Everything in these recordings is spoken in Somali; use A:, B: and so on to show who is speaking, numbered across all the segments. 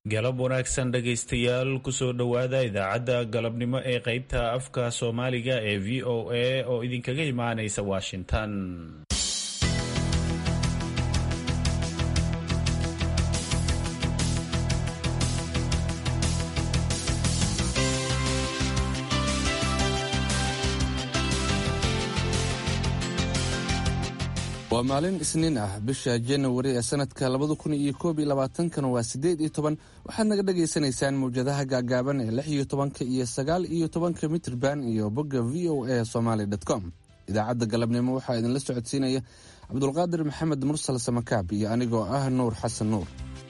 A: galab wanaagsan dhegaystayaal kusoo dhowaada idaacadda galabnimo ee qaybta afka soomaaliga ee v o a oo idinkaga imaanaysa washington
B: waa maalin isniin ah bisha janawari ee sanadka labada kun iyo koob iyo labaatankana waa siddeed iyo toban waxaad naga dhagaysanaysaan mawjadaha gaagaaban ee lix iyo tobanka iyo sagaal iyo tobanka mitrban iyo bogga v o a somaali com idaacadda galabnimo waxaa idinla socodsiinaya cabdulqaadir maxamed mursal samakaab iyo anigoo ah nuur xasan nuur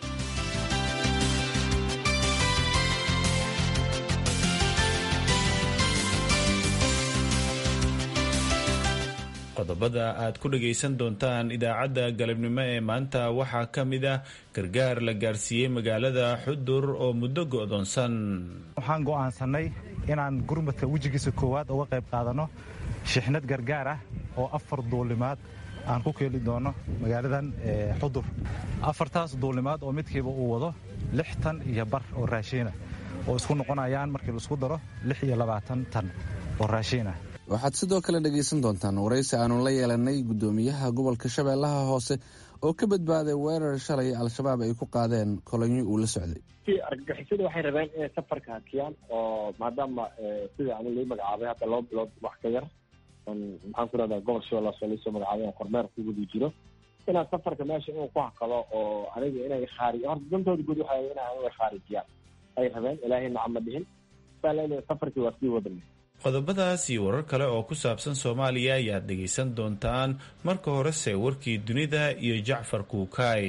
A: qodobada aad ku dhagaysan doontaan idaacadda galabnimo ee maanta waxaa ka mid ah gargaar la gaarsiiyey magaalada xudur oo muddo go'doonsan
C: waxaan go'aansannay inaan gurmadka wejigiisa koowaad uga qayb qaadanno shixnad gargaar ah oo afar duulimaad aan ku keeli doono magaaladan xudur afartaas duulimaad oo midkiiba uu wado lixtan iyo bar oo raashiina oo isku noqonayaan markii laisku daro lix iyo labaatan tan oo raashiinah
B: waxaad sidoo kale dhegaysan doontaan waraysi aanu la yeelanay guddoomiyaha gobolka shabeellaha hoose oo ka badbaaday weerar shalay al-shabaab ay ku qaadeen kolonyo uu la socday
D: argagixisada waxay rabeen inay safarka hakiyaan oo maadaama sida ani lai magacaabay hadda laba bilood wax ka yar maxaan ku rahdaa gobol shabeellaas oo laisoo magacaabay aan kormeer ku gudi jiro inaan safarka meesha inuu ku hakado oo aniga inay khaari horta dantooda guud waxa ina aniga khaarijiyaan ay rabeen ilaahay nacama dhihin saa leedahay safarkii waa sii wadanay
A: qodobadaas iyo warar kale oo ku saabsan soomaaliya ayaad dhegaysan doontaan marka horese warkii dunida iyo jacfar kuukaay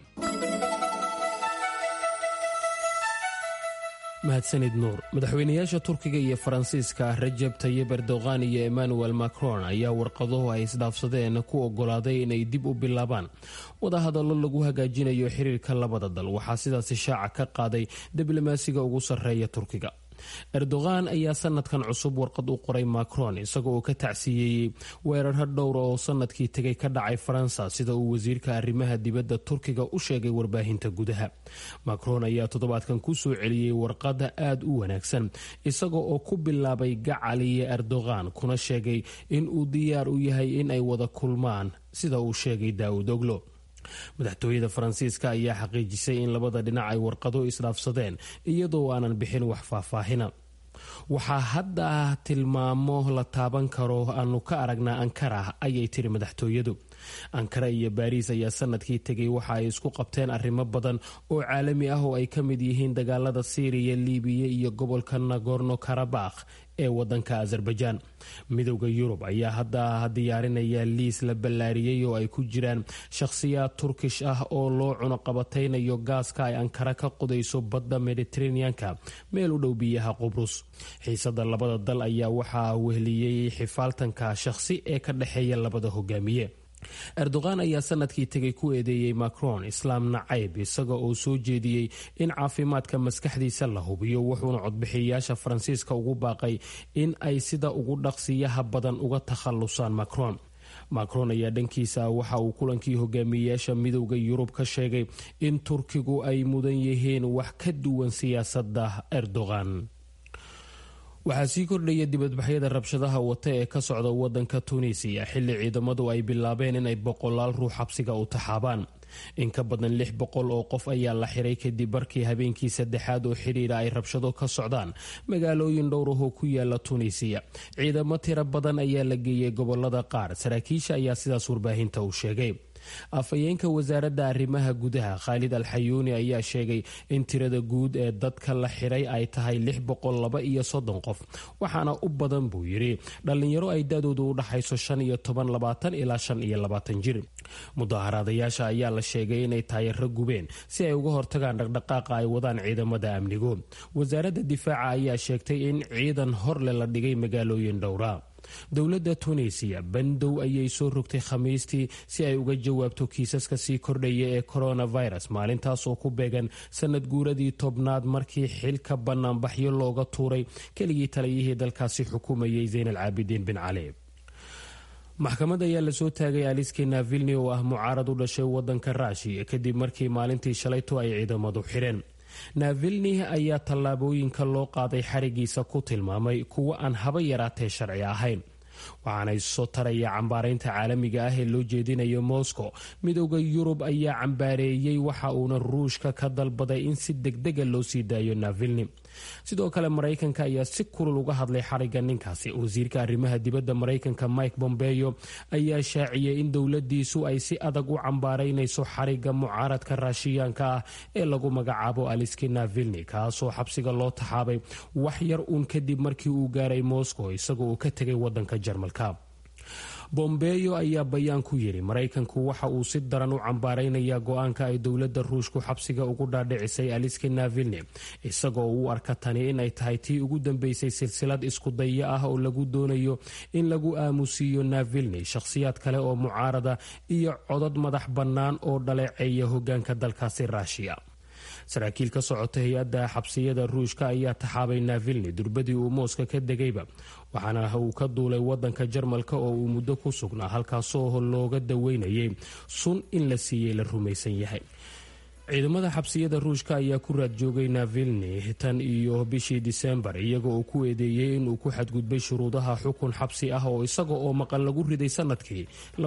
E: mahadsanid nuur madaxweynayaasha turkiga iyo faransiiska rajab tayib erdogan iyo emmanuel macron ayaa warqaduhu ay isdhaafsadeen ku ogolaaday inay dib u bilaabaan wadahadallo lagu hagaajinayo xiriirka labada dal waxaa sidaasi shaaca ka qaaday diblomaasiga ugu sarreeya turkiga erdogan ayaa sanadkan cusub warqad u qoray macron isaga oo ka tacsiyeeyey weerarha dhowra oo sanadkii tegay ka dhacay faransa sida uu wasiirka arrimaha dibadda turkiga u sheegay warbaahinta gudaha macron ayaa toddobaadkan ku soo celiyey warqada aada u wanaagsan isaga oo ku bilaabay gacaliye erdogan kuna sheegay in uu diyaar u yahay in ay wada kulmaan sida uu sheegay daawud oglo madaxtooyada faransiiska ayaa xaqiijisay in labada dhinac ay warqado isdhaafsadeen iyadoo aanan bixin wax faahfaahina waxaa hadda tilmaamo la taaban karo aanu ka aragnaa ankara ayay tiri madaxtooyadu ankara iyo baariis ayaa sanadkii tegay waxa ay isku qabteen arrimo badan oo caalami ah oo ay ka mid yihiin dagaalada siiriya libiya iyo gobolka nagorno karabakh ee wadanka azerbaijaan midowda yurub ayaa hadda diyaarinaya liis la ballaariyey oo ay ku jiraan shakhsiyaad turkish ah oo loo cunuqabataynayo gaaska ay ankara ka qodayso badda mediteraneanka meel u dhow biyaha qubrus xiisada labada dal ayaa waxaa wehliyey xifaaltanka shakhsi ee ka dhexeeya labada hogaamiye erdogan ayaa sanadkii tegay ku eedeeyey macron islaam nacayb isaga oo soo jeediyey in caafimaadka maskaxdiisa la hubiyo wuxuuna codbixiyayaasha faransiiska ugu baaqay in ay sida ugu dhaqsiyaha badan uga takhalusaan macron macron ayaa dhankiisa waxa uu kulankii hogaamiyeyaasha midowda yurub ka sheegay in turkigu ay mudan yihiin wax ka duwan siyaasadda erdogan waxaa sii kordhaya dibadbaxyada rabshadaha wata ee ka socda wadanka tunisiya xilli ciidamadu ay bilaabeen inay boqolaal ruux xabsiga u taxaabaan in ka badan lix boqol oo qof ayaa la xiray kadib markii habeenkii saddexaad oo xidhiira ay rabshado ka socdaan magaalooyin dhowrahoo ku yaala tunisiya ciidamo tiro badan ayaa la geeyey gobolada qaar saraakiisha ayaa sidaas warbaahinta u sheegay afhayeenka wasaaradda arrimaha gudaha khaalid alxayuuni ayaa sheegay in tirada guud ee dadka la xiray ay tahay lix boqol laba iyo soddon qof waxaana u badan buu yidhi dhallinyaro ay da-doodu u dhaxayso shan iyo toban labaatan ilaa shan iyo labaatan jir mudaaharaadayaasha ayaa la sheegay inay taayaro gubeen si ay uga hortagaan dhaqdhaqaaqa ay wadaan ciidamada amnigu wasaaradda difaaca ayaa sheegtay in ciidan horle la dhigay magaalooyin dhowra dowladda tunisiya bandow ayay soo rogtay khamiistii si ay uga jawaabto kiisaska sii kordhaya ee coronavirus maalintaas oo ku beegan sanad guuradii tobnaad markii xilka banaanbaxyo looga tuuray keligii taliyihii dalkaasi xukumayay zayn al caabidiin bin cali maxkamad ayaa lasoo taagay aliski navilni oo ah mucaarad u dhashay wadanka ruushiya kadib markii maalintii shalayto ay ciidamadu xireen navilni ayaa tallaabooyinka loo qaaday xarigiisa ku tilmaamay kuwo aan haba yaraatee sharci ahayn waxaana soo taraya cambaaraynta caalamiga ah ee loo jeedinayo moscow midooda yurub ayaa cambaareeyey waxa uuna ruushka ka dalbaday in si degdega loo sii daayo navilni sidoo kale maraykanka ayaa si kulul uga hadlay xariga ninkaasi wasiirka arrimaha dibadda maraykanka mike bombeyo ayaa shaaciyey in dowladiisu ay si adag u cambaaraynayso xariga mucaaradka raashiyaanka ah ee lagu magacaabo aliski navilni kaasoo xabsiga loo taxaabay wax yar uun kadib markii uu gaaray moscow isagoo uu ka tegay wadanka jarmalka bombeyo ayaa bayaan ku yidhi maraykanku waxa uu si daran u cambaaraynayaa go-aanka ay dowladda ruushku xabsiga ugu dhaadhicisay aliski navilni isagoo u arka tani in ay tahay tii ugu dambeysay silsilad iskudaya ah oo lagu doonayo in lagu aamusiiyo navilni shakhsiyaad kale oo mucaarada iyo codad madax bannaan oo dhaleeceeya hogaanka dalkaasi ruushiya saraakiil ka socota hay-adda xabsiyada ruushka ayaa taxaabay navilni durbadii uu mooska ka degayba waxaana uu ka duulay wadanka jarmalka oo uu muddo ku sugnaa halkaasoo looga daweynayay sun in la siiyey la rumaysan yahay ciidamada xabsiyada ruushka ayaa ku raad joogay navilni tan iyo bishii disembar iyaga oo ku eedeeyey inuu ku xadgudbay shuruudaha xukun xabsi ah oo isaga oo maqan lagu riday sanadkii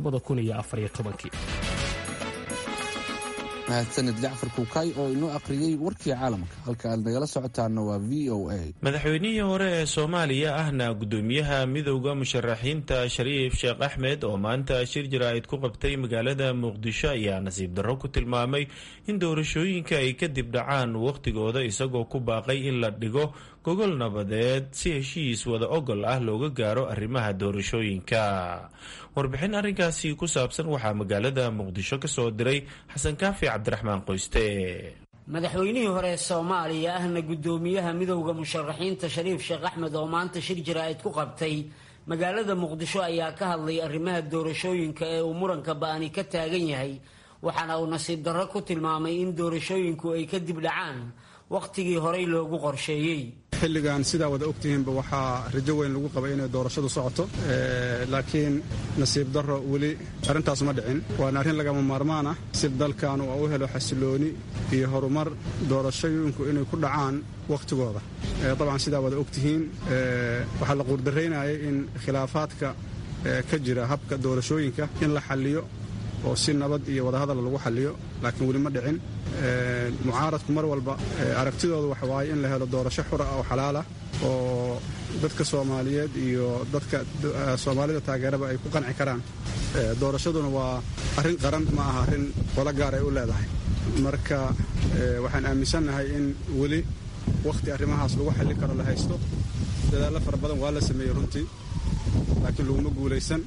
B: mahadsanid jacfar kuukay oo inoo aqriyey warkii caalamka halka aad nagala socotaana waa v o a
A: madaxweynihii hore ee soomaaliya ahna gudoomiyaha midowda musharaxiinta shariif sheekh axmed oo maanta shir jaraa'id ku qabtay magaalada muqdisho ayaa nasiib darro ku tilmaamay in doorashooyinka ay kadib dhacaan wakhtigooda isagoo ku baaqay in la dhigo gogol nabadeed si heshiis wada ogol ah looga gaaro arrimaha doorashooyinka warbixin arrinkaasi ku saabsan waxaa magaalada muqdisho ka soo diray xasan kaafi cabdiraxmaan qoyste
F: madaxweynihii hore ee soomaaliya ahna guddoomiyaha midowda musharaxiinta shariif sheekh axmed oo maanta shir jaraa'id ku qabtay magaalada muqdisho ayaa ka hadlay arrimaha doorashooyinka ee uu muranka ba'ani ka taagan yahay waxaana uu nasiib darro ku tilmaamay in doorashooyinku ay kadib dhacaan wakhtigii horey loogu qorsheeyey
G: xilligan sidaa wada ogtihiinba waxaa rajo weyn lagu qabay inay doorashadu socoto laakiin nasiib darro weli arrintaas ma dhicin waana arrin lagama maarmaan ah si dalkan uu u helo xasilooni iyo horumar doorashooyinku inay ku dhacaan wakhtigooda dabcan sidaa wada ogtihiin waxaa la quurdaraynayay in khilaafaadka ka jira habka doorashooyinka in la xalliyo oo si nabad iyo wadahadal lagu xalliyo laakiin weli ma dhicin mucaaradku mar walba aragtidooda waxa waaye in la helo doorasho xura oo xalaalah oo dadka soomaaliyeed iyo dadka soomaalida taageeraba ay ku qanci karaan doorashaduna waa arrin qaran ma aha arrin qolo gaar ay u leedahay marka waxaan aaminsannahay in weli wakhti arrimahaas lagu xalli karo la haysto dadaallo fara badan waa la sameeyey runtii laakiin laguma guulaysan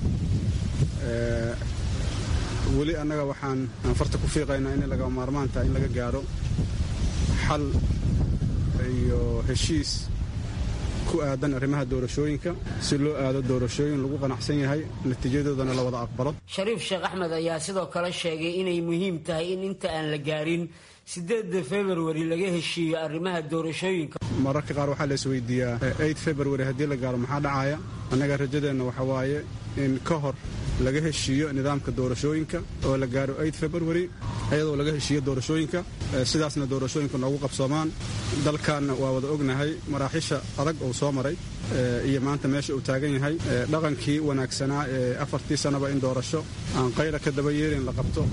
G: weli annaga waxaan farta ku fiiqaynaa inay lagama maarmaan tahay in laga gaaro xal iyo heshiis ku aadan arrimaha doorashooyinka si loo aado doorashooyin lagu qanacsan yahay natiijadoodana la wada aqbalo
F: shariif sheekh axmed ayaa sidoo kale sheegay inay muhiim tahay in inta aan la gaarin sideedda februari laga heshiiyo arrimaha doorashooyinka
G: mararka qaar waxaa la isweydiiyaa eid februari haddii la gaaro maxaa dhacaya annaga rajadeenna waxa waaye in ka hor laga heshiiyo nidaamka doorashooyinka oo la gaaro eid februari iyadoo laga heshiiyo doorashooyinka sidaasna doorashooyinka noogu qabsoomaan dalkanna waa wada ognahay maraaxiisha adag uu soo maray iyo maanta meesha uu taagan yahay dhaqankii wanaagsanaa ee afartii sannaba in doorasho aan qayla ka daba yeelin la qabto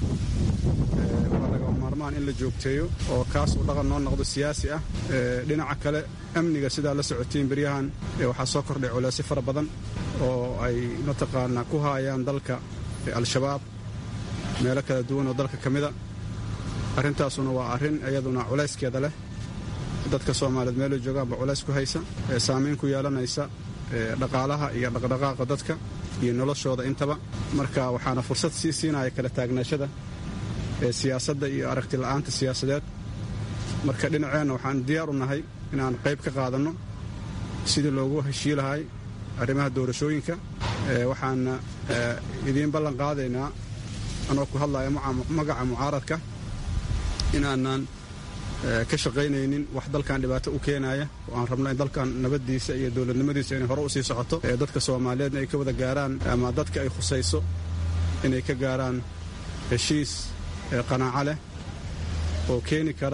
G: in la joogteeyo oo kaas uu dhaqan noo noqdo siyaasi ah dhinaca kale amniga sidaa la socotiin beryahan waxaa soo kordhay culeysyo fara badan oo ay mataqaanaa ku haayaan dalka al-shabaab meelo kala duwan oo dalka ka mida arrintaasuna waa arrin iyaduna culayskeeda leh dadka soomaaliyeed meelay joogaanba culays ku haysa saamayn ku yeelanaysa dhaqaalaha iyo dhaqdhaqaaqa dadka iyo noloshooda intaba marka waxaana fursad sii siinaya kala taagnaashada siyaasadda iyo aragti la'aanta siyaasadeed marka dhinaceenna waxaan diyaar u nahay inaan qayb ka qaadanno sidii loogu heshii lahay arrimaha doorashooyinka waxaana idiin ballan qaadaynaa anoo ku hadlaya magaca mucaaradka inaanan ka shaqaynaynin wax dalkan dhibaato u keenaya oo aan rabno in dalkan nabaddiisa iyo dowladnimadiisa inay hore u sii socoto dadka soomaaliyeedna ay ka wada gaaraan ama dadka ay khusayso inay ka gaaraan heshiis qanaaco leh oo keeni kara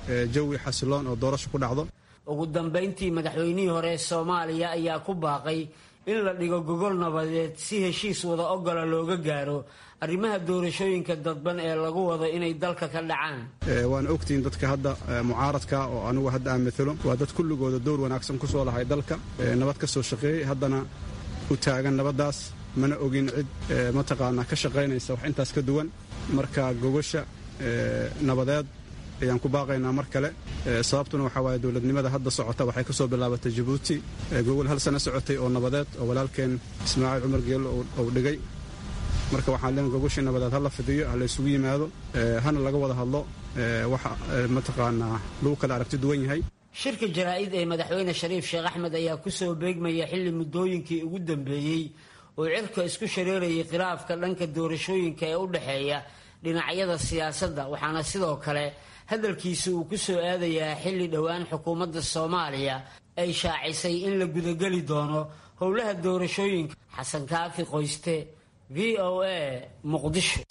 G: jawi xasiloon oo doorasho ku dhacdo
F: ugu dambayntii madaxweynihii hore ee soomaaliya ayaa ku baaqay in la dhigo gogol nabadeed si heshiis wada ogola looga gaaro arrimaha doorashooyinka dadban ee lagu wado inay dalka ka dhacaan
G: waana ogtihiin dadka hadda mucaaradka oo anigu hadda aan matalo waa dad kulligooda dowr wanaagsan ku soo lahay dalka nabad ka soo shaqeeyey haddana u taagan nabaddaas mana ogin cid mataqaanaa ka shaqaynaysa wax intaas ka duwan marka gogosha nabadeed ayaan ku baaqaynaa mar kale sababtuna waxaa waaye dowladnimada hadda socota waxay ka soo bilaabatay jabuuti gogol hal sano socotay oo nabadeed oo walaalkeen ismaaciil cumar geello uu dhigay marka waxaan leen gogoshii nabadeed ha la fidiyo ha la isugu yimaado hana laga wada hadlo waxa mataqaanaa lagu kala aragti duwan yahay
F: shirka jaraa'id ee madaxweyne shariif sheekh axmed ayaa ku soo beegmaya xilli muddooyinkii ugu dambeeyey oo cirka isku shareerayay khilaafka dhanka doorashooyinka ee u dhexeeya dhinacyada siyaasadda waxaana sidoo kale hadalkiisa uu ku soo aadayaa xilli dhowaan xukuumadda soomaaliya ay shaacisay in la gudageli doono howlaha doorashooyinka xasan kaafi qoyste v o a muqdisho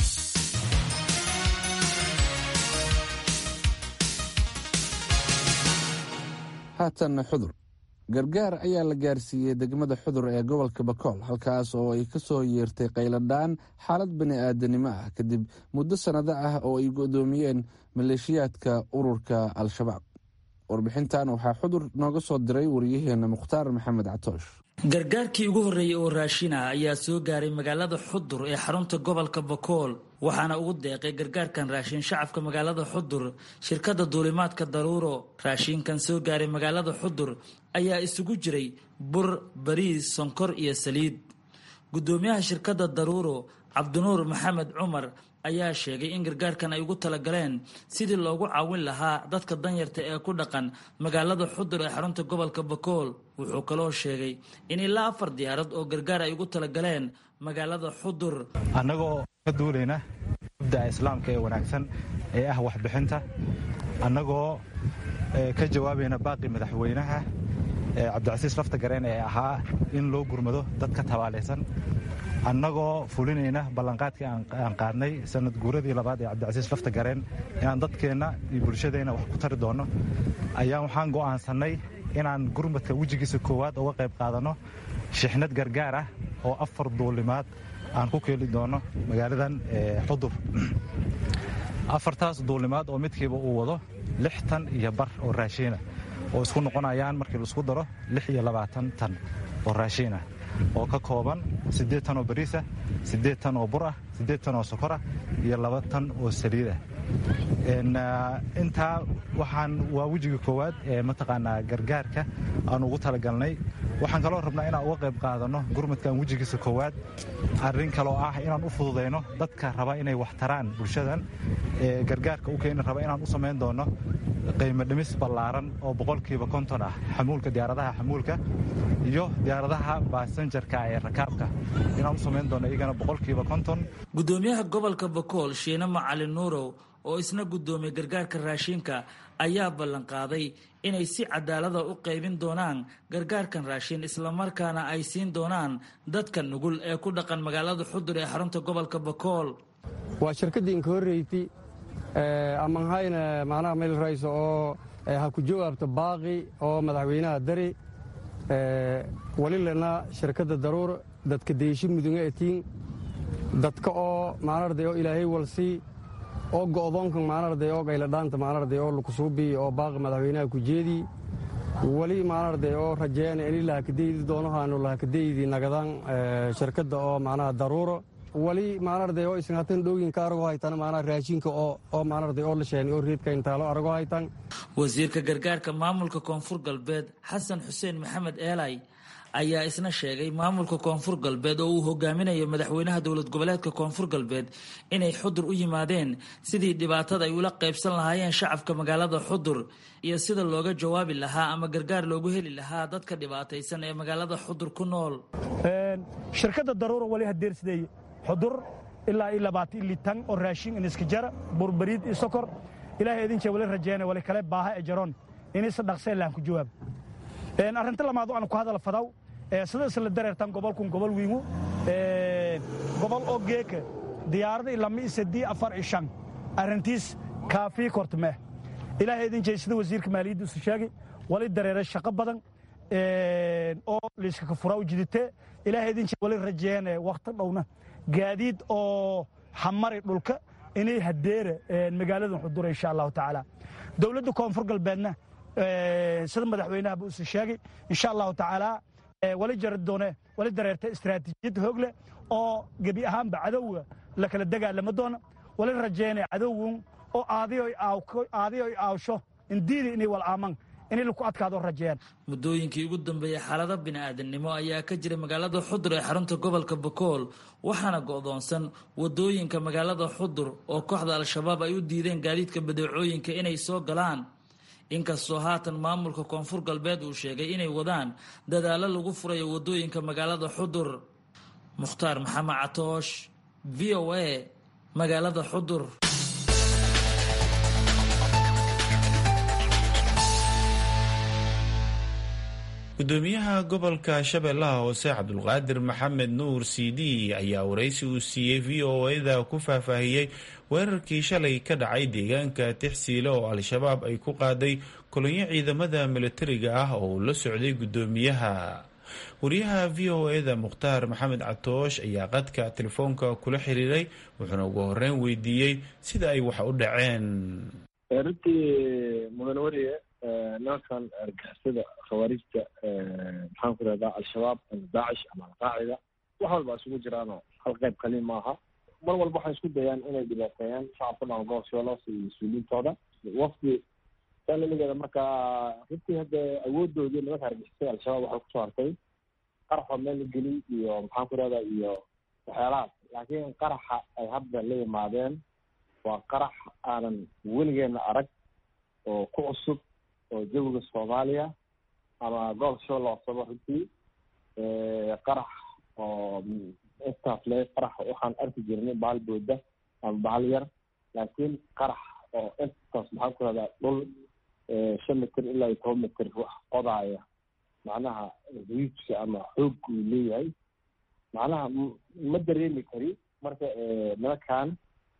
B: haatanna xudur gargaar ayaa la gaarsiiyey degmada xudur ee gobolka bakool halkaas oo ay ka soo yeertay qayladhaan xaalad bani-aadanimo ah kadib muddo sannado ah oo ay godoomiyeen maleeshiyaadka ururka al-shabaab warbixintan waxaa xudur nooga soo diray wariyaheena mukhtaar maxamed catoosh
H: gargaarkii ugu horreeyey oo raashina ayaa soo gaaray magaalada xudur ee xarunta gobolka bakool waxaana ugu deeqay gargaarkan raashin shacabka magaalada xudur shirkadda duulimaadka daruuro raashinkan soo gaaray magaalada xudur ayaa isugu jiray bur bariis sonkor iyo saliid guddoomiyaha shirkadda daruuro cabdinuur maxamed cumar ayaa sheegay in gargaarkan ay ugu talagaleen sidii loogu caawin lahaa dadka danyarta ee ku dhaqan magaalada xudur ee xarunta gobolka bakool wuxuu kaloo sheegay in ilaa afar diyaarad oo gargaar ay ugu talagaleen magaalada xudur
C: annagoo ka duulayna mubdaca islaamka ee wanaagsan ee ah waxbixinta annagoo ka jawaabayna baaqi madaxweynaha cabdicasiis lafta gareen ee ahaa in loo gurmado dadka tabaalaysan annagoo fulinayna ballanqaadkii aan qaadnay sanad guuradii labaad ee cabdicasiis lafta gareen inaan dadkeenna iyo bulshadeenna wax ku tari doonno ayaa waxaan go'aansannay inaan gurmadka wejigiisa koowaad uga qayb qaadanno shixnad gargaar ah oo afar duulimaad aan ku keeli doonno magaaladan xudur afartaas duulimaad oo midkiiba uu wado lix tan iyo bar oo raashiina oo isku noqonayaan markii laisku daro lix iyo labaatan tan oo raashiinah oo ka kooban siddeed tan oo bariisah siddeed tan oo bur ah siddeed tan oo sokorah iyo laba tan oo saliid ah intaa waxaan waa wejiga koowaad ee mataqaanaa gargaarka aan ugu talagalnay waxaan kaloo rabnaa inaan uga qayb qaadanno gurmadkan wejigiisa koowaad arrin kaloo ah inaan u fududayno dadka raba inay wax taraan bulshadan ee gargaarka u keeni raba inaan u samayn doonno qiimo dhimis ballaaran oo boqolkiiba konton ah xamuulka diyaaradaha xamuulka iyo diyaaradaha baasanjarka ee rakaabka inaan u samayn doonno iyagana boqolkiiba konton
H: guddoomiyaha gobolka bakool shiine macalin nuurow oo isna guddoomiyey gargaarka raashinka ayaa ballanqaaday inay si cadaalada u qaybin doonaan gargaarkan raashin islamarkaana ay siin doonaan dadka nugul ee ku dhaqan magaalada xudur ee xarunta gobolka bakool
I: waa shirkaddiinka horreyti amanhayna macnaha meel rayso oo ha ku jawaabto baaqi oo madaxweynaha dari walilana shirkadda daruur dadka deeshi mudunga etiin dadka oo maanarday oo ilaahay walsii oo go'doonkan maanarday oo gayladhaanta maanarday oo lukusuubii oo baaqi madaxweynaha ku jeedii weli maanarday oo rajeeyana ini lahakadeydi doonahaanu lahakadeydi nagadaan shirkadda oo macnaha daruuro wali maanarday oo isan hatan dhooyinka arago haytan maanaa raashinka oo oo maanarday oo la sheeni oo reedka intaalo arago haytan
H: wasiirka gargaarka maamulka koonfur galbeed xasan xuseen maxamed eelay ayaa isna sheegay maamulka koonfur galbeed oo uu hogaaminayo madaxweynaha dowlad goboleedka koonfur galbeed inay xudur u yimaadeen sidii dhibaatada ay ula qaybsan lahaayeen shacabka magaalada xudur iyo sida looga jawaabi lahaa ama gargaar loogu heli lahaa dadka dhibaataysan ee magaalada xudur ku nool
J: shirkadda daruura wali hadeersideeye xudur ilaa iyo labaatan ili tan oo raashin iniska jara burbariid iyo sokor ilaahay idinjee wali rajeena wali kale baaha ee jaroon inisa dhaqsee lahan ku jawaab arrinta lamaad aan ku hadal fadaw sida isla dareertan gobolkun gobol wiingu gobol oo geeka diyaarada lama isadii afar iyo shan arrintiis kaafii kortmee ilaahay idin jey sida wasiirka maaliyadda isu sheegay wali dareere shaqo badan oo liiskaka furaa u jiditee ilaahay idin jey wali rajeene wakhti dhowna gaadiid oo xamari dhulka inay hadeere magaaladan xudura insha allahu tacaala dowladda koonfur galbeedna sida madaxweynahaba isu sheegay insha allahu tacaala wali jari doone wali dareerta istaraatiijiyad hoog leh oo gebi ahaanba cadowga la kala dagaalama doona wali rajeene cadowgun oo aadiyo aawsho indiidi inay walaaman inay laku adkaado rajeeyaan
H: muddooyinkii ugu dambeeyey xaalado bini-aadamnimo ayaa ka jira magaalada xudur ee xarunta gobolka bakool waxaana go'doonsan wadooyinka magaalada xudur oo kooxda al-shabaab ay u diideen gaadiidka badeecooyinka inay soo galaan inkastoo haatan maamulka koonfur galbeed uu sheegay inay wadaan dadaallo lagu furayo wadooyinka magaalada xudur mukhtaar maxamed catoosh v o a magaalada xudur
A: gudoomiyaha gobolka shabeellaha hoose cabdulqaadir maxamed nuur c d ayaa waraysi uu siiyey v o a-da ku faahfaahiyey weerarkii shalay ka dhacay deegaanka tixsiile oo al-shabaab ay ku qaaday kolonyo ciidamada milatariga ah oo uu la socday gudoomiyaha wariyaha v o a-da mukhtaar maxamed catoosh ayaa qadka telefoonka kula xiriiray wuxuuna ugu horeyn weydiiyey sida ay wax u dhaceen
D: runtii mudan wariye nimankan argixisada khawaarijta maxaan ku rahdaa al-shabaab ama daacish ama alqaacida wax walba isugu jiraanoo hal qayb kaliin maaha mar walba waxay isku dayaan inay dhibaateeyaan shacabka dhan gobolsholos iyo mas-uuliyiintooda wafdi salaligeeda markaa runtii hadda awoodoodii nimanka argixisada al-shabaab waxay kusoo hartay qaraxoo meel la geliy iyo maxaan ku rahdaa iyo waxyaalahaas laakiin qaraxa ay hadda la yimaadeen waa qarax aanan weligeena arag oo ku cusub oo jawiga soomaaliya ama gobolka shabeelle hooseba runtii qarax oo intaas le qarax waxaan arki jirnay bahal booda ama bahal yar laakiin qarax oo intaas maxaan ku rahdaa dhul shan mitir ilaa iyo toban mitir wax qodaaya macnaha riijka ama xoog uu leeyahay macnaha ma dareemi kari marka nimankan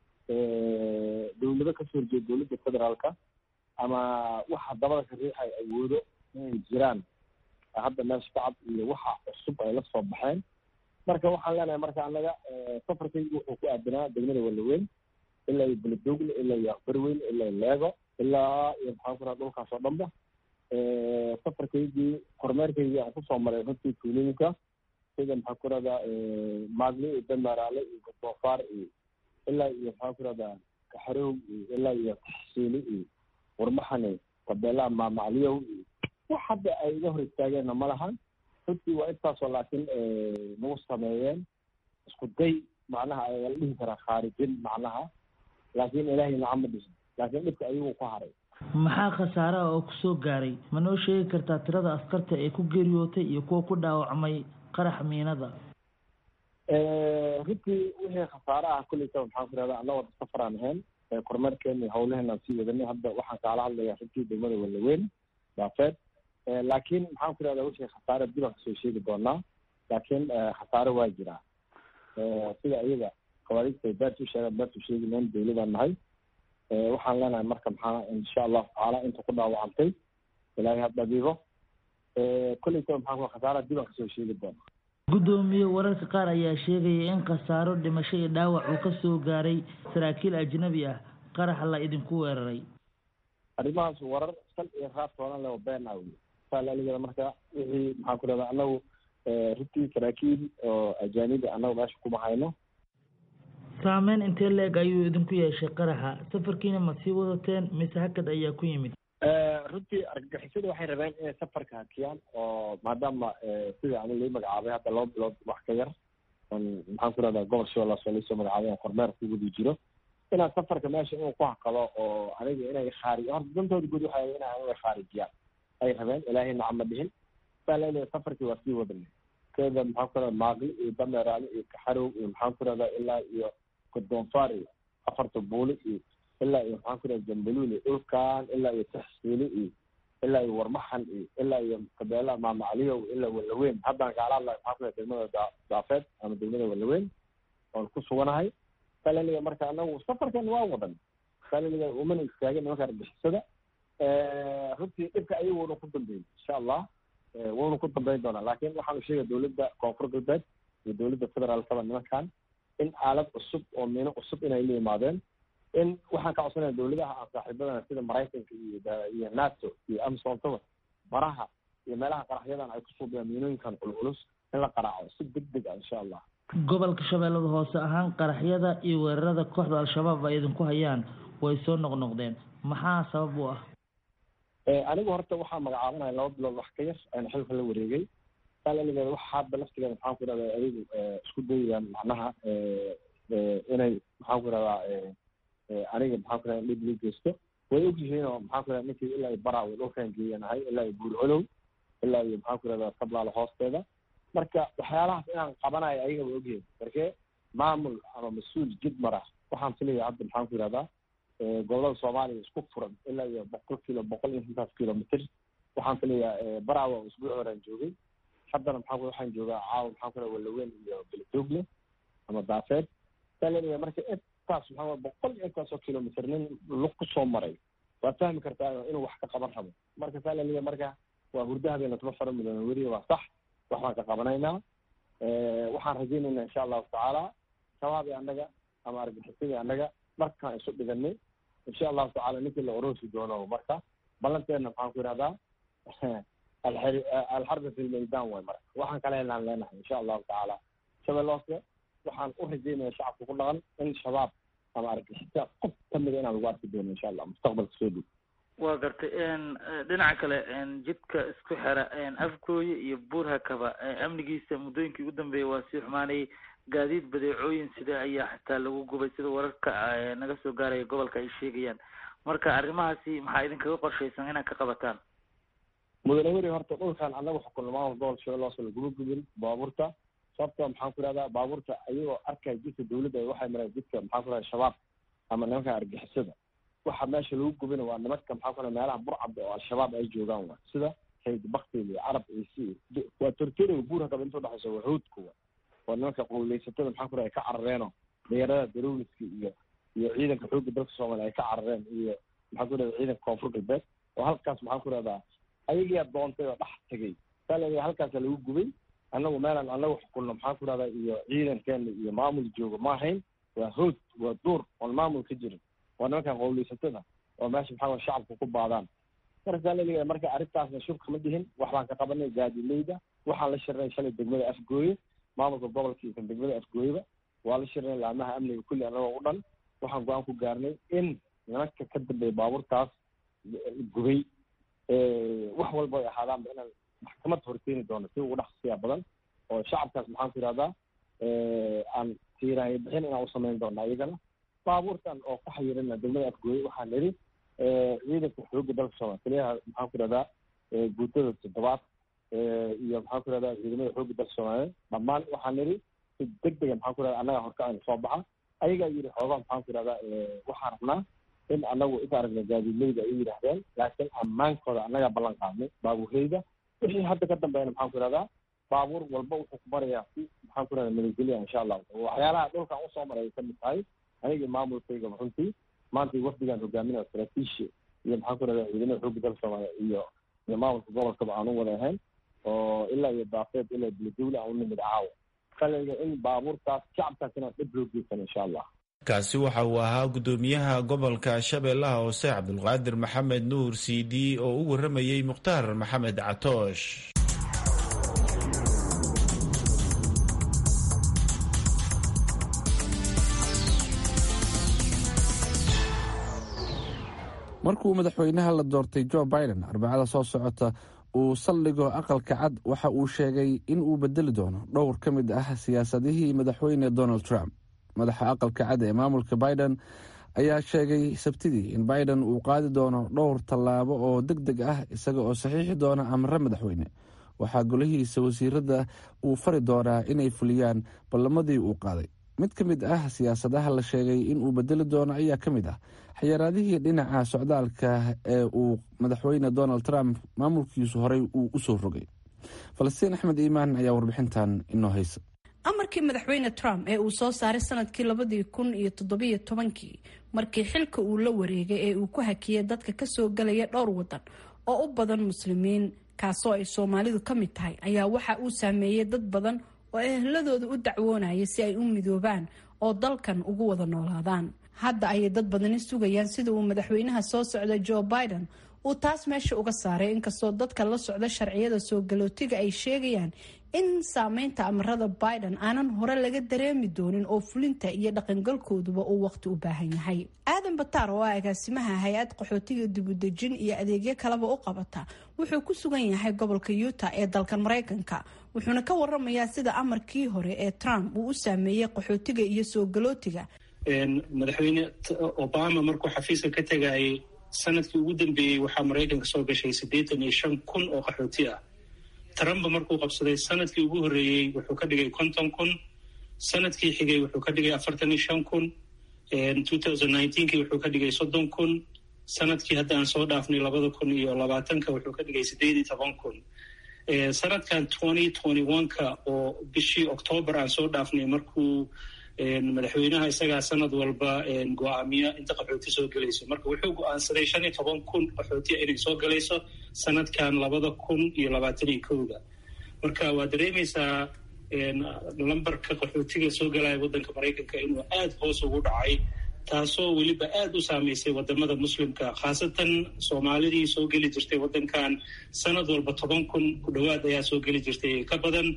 D: dowlado kasoo horjeeda dowladda federaalka ama waxa dabada ka riixay awoodo inay jiraan hadda meesha kacab iyo waxa cusub ay la soo baxeen marka waxaan leenahay marka anaga safarkaygu wuxuu ku aadanaa degmada walaweyn ilaa iyo beledogle ilaa iyo akbarweyn ilaa iyo leego ilaa iyo maxaan ku raha dhulkaas oo dhanba safarkaygii kormeerkaygii aan kusoo maray runtii tuulooyinka sida maxaan ku rahdaa maadli iyo damaraale iyo gordoofaar iyo ilaa iyo maxaan ku rahdaa kaxarow iyo ilaa iyo taxsiili iyo warmaxane tabeelaha maamacliyow iyo wax hadda ay iga hor istaageenna ma lahan runtii waa intaasoo laakiin nagu sameeyeen isku day macnaha ayaa la dhihi karaa khaarijin macnaha laakiin ilaahay nacama dhisin laakiin dhibka ayagu ku haray
H: maxaa khasaaraha oo kusoo gaaray ma noo sheegi kartaa tirada askarta ee ku geeriyootay iyo kuwa ku dhaawacmay qarax miinada
D: runtii wixii khasaare ah kulleyta maxaan ku rahdaa anna wada safaraan ahayn kormeerkeena iyo hawlaheenaan sii wadanay hadda waxaan kaala hadlayaa runtii degmada walaweyn daafeed laakiin maxaan ku rahdaa wixii khasaare dib aan kasoo sheegi doonaa laakiin khasaare waa jiraa sida iyaga khawaarijta beertu sheegaan beertu sheegi meen dawladaan nahay waxaan leenahay marka maxaa insha allahu tacaala inta ku dhaawacantay ilaahay ha dhabiibo kolleyta maxaan ku khasaaraha dib aan kasoo sheegi doonaa
H: guddoomiye wararka qaar ayaa sheegaya in khasaaro dhimasho iyo dhaawac uu ka soo gaaray saraakiil ajnabi ah qaraxa la idinku weeraray
D: arrimahaas warar sal iyo raad toonan leh oo been ah wey saalaligada marka wixii maxaan ku rahdaa annagu runtii saraakiil oo ajaanibi annagu meesha kuma hayno
H: saameyn intee leeg ayuu idinku yeeshay qaraxa safarkiina ma sii wadateen mise hakad ayaa ku yimid
D: runtii argagixisada waxay rabeen inay safarka hakiyaan oo maadaama sida ani lai magacaabay hadda laba bilood wax ka yar on maxaan ku rahdaa gobol shabeellaas oo laisoo magacaabay aan kormeer ku wadi jiro inaan safarka meesha inuu ku hakado oo aniga inay khaarij horta dantooda guud waxay ina inay khaarijiyaan ay rabeen ilaahay nacama dhihin saa leedahay safarkii waa sii wadanay keeda maxaan ku rahdaa maaqli iyo dameeraale iyo kaxarow iyo maxaan ku rahdaa ilaa iyo godoonfaar iyo afarta buuli iyo ilaa iyo maxaan ku rahda jambaluul iyo dhulkan ilaa iyo taxsiili iyo ilaa iyo warmaxan iyo ilaa iyo kabeelaha maamacliyow ilaa walaweyn haddaan kaala hadlayo maxaan ku rahda degmada daafeed ama degmada walaweyn oon ku suganahay salaliga marka anagu safarkan waa wadan salaliga umana istaagin nimanka argixisada runtii dhibka ayagu wuuna ku dambeeyey insha allah wuuna ku dambeyn doonaa laakiin waxaanu sheegaya dowladda koonfur galbeed iyo dowladda federaalkaba nimankan in aalad cusub oo miino cusub inay la yimaadeen in waxaan ka codsanaya dowladaha aan saaxiibadana sida maraykanka iyo iyo nato iyo amsontaba baraha iyo meelaha qaraxyadan ay ku suubiyaan miinooyinkan culculus in la qaraaco si deg deg ah insha allah
K: gobolka shabeellada hoose ahaan qaraxyada iyo weerarada kooxda al-shabaab ay idinku hayaan way soo noqnoqdeen maxaa sabab u ah
D: anigu horta waxaa magacaabanaya laba bilood wax ka yar ayna xilka la wareegay salaligeeda waxa hadda laftigeeda maxaan ku irahdaa adigu isku dayayaan macnaha inay maxaan ku irahdaa aniga maxaan ku irahdaa dhib lii geysto way ogyihiin oo maxaan ku irahdaa ninkii ilaa iyo baraa way dhulkan geeyanahay ilaa iyo buurcolow ilaa iyo maxaan ku irahdaa sablaalo hoosteeda marka waxyaalahaas inaan qabanayo ayaga way ogyihiin markee maamul ama mas-uul jid mara waxaan filaya hadda maxaan ku irahdaa gobolada soomaaliya isku furan ilaa iyo boqol kilo boqol iyo intaas kilomitr waxaan filayaa baraawa usbuuc horaan joogay haddana maxaa waxaan joogaa caawa maxaan ku walaweyn iyo beledoogle ama daafeed saa leeyahay marka intaas maxaa boqol iyo intaasoo kilomitr nin lug kusoo maray waad fahmi kartaa inuu wax ka qaban rabo marka saa laleeyahay marka waa hurdo habeena tuma fara midoona weriya waa sax wax baan ka qabanaynaa waxaan rajaynaynaa insha allahu tacaala shabaab annaga ama argaxisadii annaga markaan isu dhiganay insha allahu tacala ninkii la oroosi doono marka ballanteedna maxaan ku yidhahdaa alxarbi fi lmeydan way marka waxaan kale helaan leenahay insha allahu tacaala shabeeloose waxaan u rajaynaya shacabka ku dhaqan in shabaab ama argixisa qof kamida inaan lagu arki doono insha allah mustaqbalka soo dhow
K: waa gartay dhinaca kale jidka isku xera afgooye iyo buurhakaba amnigiisa muddooyinkii ugu dambeeyay waa sii xumaanayay gaadiid badeecooyin sida ayaa xitaa lagu gubay sida wararka naga soo gaaraya gobolka ay sheegayaan marka arrimahaasi maxaa idinkaga qorshaysan inaad ka qabataan
D: mudane weri horta dhulkan annaga xukunno maamul gobol shabeellahoose laguma gubin baabuurta sababta maxaan ku ihahdaa baabuurta ayagoo arkaya jidka dawladda waxay mareen jidka maxaan ku ihahda shabaab ama nimanka argixisada waxa meesha lagu gubina waa nimanka maxaa ku ihahda meelaha burcabda oo al-shabaab ay joogaan wa sida hayd baktil iyo carab ciisi waa tortoriga buurhakaba inta udhexaysa waa hawdka wa waa nimanka qowleysatada maxaan ku ihahda ay ka carareeno dhalinyarada darowliska iyo iyo ciidanka xoogga dalka soomaaliya ay ka carareen iyo maxaan ku ihahda ciidanka koonfur galbeed oo halkaas maxaan ku ihahdaa ayagiyaa doontay oo dhex tegay saa leeyahay halkaasa lagu gubay annagu meelaan annagu xukunno maxaan ku ihahdaa iyo ciidankeena iyo maamul jooga ma ahayn waa hood waa duur oon maamul ka jirin waa nimankan qowleysatada oo meesha maxaa way shacabka ku baadaan marka saa laleeyahay marka arrintaasna shub kama dihin wax baan ka qabanay gaadileyda waxaan la shirnay shalay degmada afgooye maamulka gobolka iyo kan degmada afgooyeba waa la shirnay laamaha amniga kulli annagoo u dhan waxaan go-aan ku gaarnay in nimanka ka dambeeya baabuurtaas gubay wax walba ay ahaadaanba inaan maxkamad horkeeni doono si ugu dhaqsiya badan oo shacabkaas maxaan ku ihahdaa aan tiiraanyo bixin inaan u samayn doona iyagana baabuurtan oo ku xayirina degmada afgooye waxaan nidhi ciidanka xoogga dalka soomaaliya taliyaha maxaan ku ihahdaa guutada toddobaad iyo maxaan ku ihahdaa ciidamada xoogga dalka soomaaliya dhammaan waxaan nidhi si deg dega maxaan ku ihahdaa annaga horkacayna soo baxa ayagaa yidhi xoogaa maxaan ku ihahdaa waxaan rabnaa in anagu is aragna gaadiidleyda ay yidhaahdeen laakiin ammaankooda annagaa ballan qaadnay baabuureyda wixii hadda ka dambeeyna maxaan ku ihahdaa baabuur walba wuxuu ku barayaa si maxaan ku ihahdaa nabadgelya insha allahu waxyaalaha dhulkan usoo maray ay kamid tahay anigii maamulkayga runtii maanta wafdigaan hogaaminaya saraakiishi iyo maxaan ku ihahdaa ciidamada xoogga dalka soomaaliya iyo iyo maamulka gobolkaba aan u wada ahayn oo ilaa iyo daafeed ilaa beledowle aan u nimid caawa kalega in baabuurtaas shacabkaas inaan dhib loo geysan insha allah
A: kaasi waxa uu ahaa guddoomiyaha gobolka shabeellaha hoose cabdulqaadir maxamed nuur cd oo u warramayey mukhtaar maxamed catoosh
B: markuu madaxweynaha la doortay jo biden arbacada soo socota uu saldhigo aqalka cad waxa uu sheegay in uu bedeli doono dhowr ka mid ah siyaasadihii madaxweyne donald trump madaxa aqalka cad ee maamulka biden ayaa sheegay sabtidii in biden uu qaadi doono dhowr tallaabo oo deg deg ah isaga oo saxiixi doona amre madaxweyne waxaa golihiisa wasiirada uu fari doonaa inay fuliyaan ballamadii uu qaaday mid ka mid ah siyaasadaha la sheegay inuu bedeli doono ayaa ka mid ah xayaraadihii dhinaca socdaalka ee uu madaxweyne donald trump maamulkiisu horey uu usoo rogay falastiin axmed iimaan ayaa warbixintan inoo haysa
L: amarkii madaxweyne trump ee uu soo saaray sanadkii labadii kun iyo toddobiyo tobankii markii xilka uu la wareegay ee uu ku hakiyay dadka kasoo galaya dhowr wadan oo u badan muslimiin kaasoo ay soomaalidu ka mid tahay ayaa waxa uu saameeyey dad badan oo ehladooda u dacwoonaya si ay u midoobaan oo dalkan ugu wada noolaadaan hadda ayay dad badani sugayaan sida uu madaxweynaha soo socda joe biden uu taas meesha uga saaray inkastoo dadka la socda sharciyada soo galootiga ay sheegayaan in saameynta amarada biden aanan hore laga dareemi doonin oo fulinta iyo dhaqangalkooduba uu waqti u baahan yahay aadan bataar oo ah agaasimaha hay-ad qaxootiga dibudejin iyo adeegyo kaleba u qabata wuxuu ku sugan yahay gobolka utah ee dalkan maraykanka wuxuuna ka waramayaa sida amarkii hore ee trump uu u saameeyey qaxootiga iyo soo galootiga
M: madaxweyne obama markuu xafiiska ka tegayay sanadkii ugu dambeeyey waxaa maraykanka soo gashay siddeetan iyo shan kun oo qaxooti ah trump markuu qabsaday sanadkii ugu horreeyey wuxuu ka dhigay konton kun sanadkii xigay wuxuu ka dhigay afartan iyo shan kun two thousand nineteenkii wuxuu ka dhigay soddon kun sanadkii hadda aan soo dhaafnay labada kun iyo labaatanka wuxuu ka dhigay siddeed iyo toban kun sanadkan twenty twenty one-ka oo bishii octoobar aan soo dhaafnay markuu madaxweynaha isagaa sanad walba go-aamiya inta qaxooti soo gelayso marka wuxuu go-aansaday shan iyo toban kun qaxootiya inay soo galayso sanadkan labada kun iyo labaatan iyo kowda marka waa dareemaysaa lambarka qaxootiga soo galaya waddanka maraykanka inuu aada hoos ugu dhacay taasoo weliba aada u saameysay wadamada muslimka khaasatan soomaalidii soo geli jirtay waddankan sanad walba toban kun ku dhowaad ayaa soo geli jirtay ka badan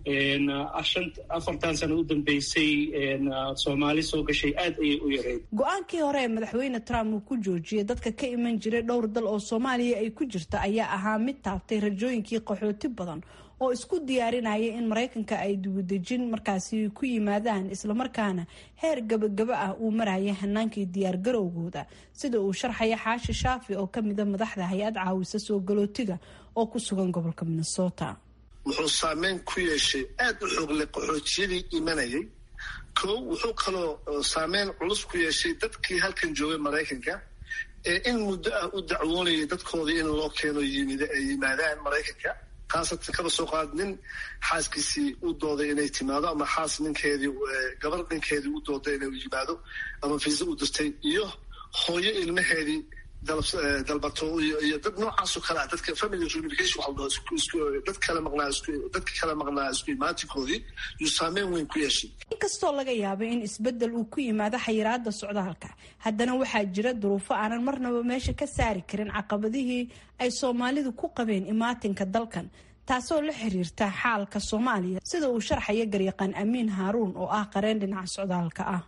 M: afartan sano u dambeysay soomaali soo gashay aad ayay u yareyd
L: go-aankii hore ee madaxweyne trump uu ku joojiyay dadka ka iman jiray dhowr dal oo soomaaliya ay ku jirta ayaa ahaa mid taabtay rajooyinkii qaxooti badan oo isku diyaarinaya in maraykanka ay dibudejin markaasi ku yimaadaan islamarkaana heer gabagaba ah uu maraya hanaankii diyaargarowgooda sida uu sharxaya xaashi shaafi oo kamida madaxda hay-ad caawisa soo galootiga oo ku sugan gobolka minnesota
N: wuxuu saameyn ku yeeshay aada u xoogle qaxootiyadii imanayay kow wuxuu kaloo saameyn culus ku yeeshay dadkii halkan joogay maraykanka ee in muddo ah u dacwoonayay dadkoodii in loo keeno yimid ay yimaadaan maraykanka khaasatan kaba soo qaad nin xaaskiisii u dooday inay timaado ama xaas ninkeedii gabar ninkeedii u dooday inay yimaado ama fiisa u dirtay iyo hooyo ilmaheedii dalbato iyo dad noocaasoo kale ah dadka family reunification waxa la dhaho dad kale maqnaa isku dadka kale maqnaa isku imaatinkoodii yuu saameyn weyn ku yeeshay
L: inkastoo laga yaabay in isbedel uu ku yimaado xayiraada socdaalka haddana waxaa jira duruufo aanan marnaba meesha ka saari karin caqabadihii ay soomaalidu ku qabeen imaatinka dalkan taasoo la xiriirta xaalka soomaaliya sida uu sharxaya garyaqaan amiin haaruun oo ah qareen dhinaca socdaalka ah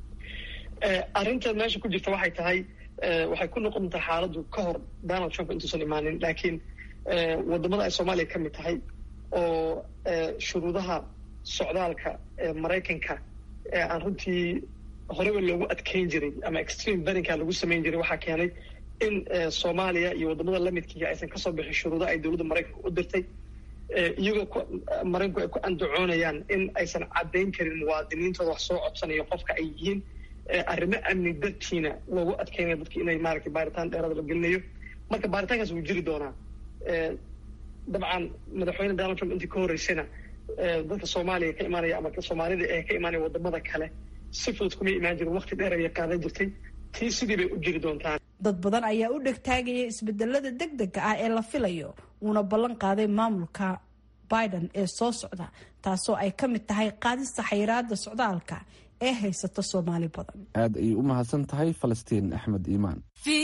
O: arrinta meesha ku jirta waxay tahay waxay ku noqon doontaa xaaladdu ka hor donald trump intuusan imaanin laakiin wadamada ay soomaaliya ka mid tahay oo shuruudaha socdaalka maraykanka aan runtii horeba loogu adkeyn jiray ama extreme berinka lagu samayn jiray waxaa keenay in soomaaliya iyo wadamada lamidkiiga aysan kasoo bixin shuruudaha ay dowladda maraykanka u dirtay iyagoo maraykanku ay ku andacoonayaan in aysan caddayn karin muwaadiniintooda wax soo codsanayo qofka ay yihiin arrimo amni dartiina loogu adkeynaya dadki inay maaragtay baaritaan dheeraada la gelinayo marka baaritaankaas wuu jiri doonaa dabcan madaxweyne donald trump intii ka horreysayna dadka soomaaliya ka imaanaya ama soomaalida ee ka imaanaya wadamada kale si fudud kuma imaan jirin waqti dheer ayay qaadan jirtay tii sidii bay u jiri doontaa
L: dad badan ayaa u dhegtaagaya isbedelada deg dega ah ee la filayo uuna ballan qaaday maamulka biden ee soo socda taasoo ay ka mid tahay qaadista xayiraada socdaalka ee haysata soomaali badan
B: aad ayay u mahadsan tahay falastiin axmed iimaan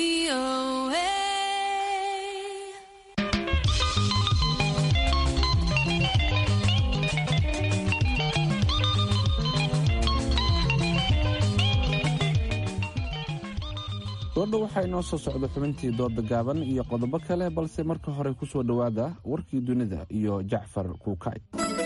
B: doodha waxaa inoo soo socda xubintii dooda gaaban iyo qodobo kale balse marka hore ku soo dhowaada warkii dunida iyo jacfar kuukay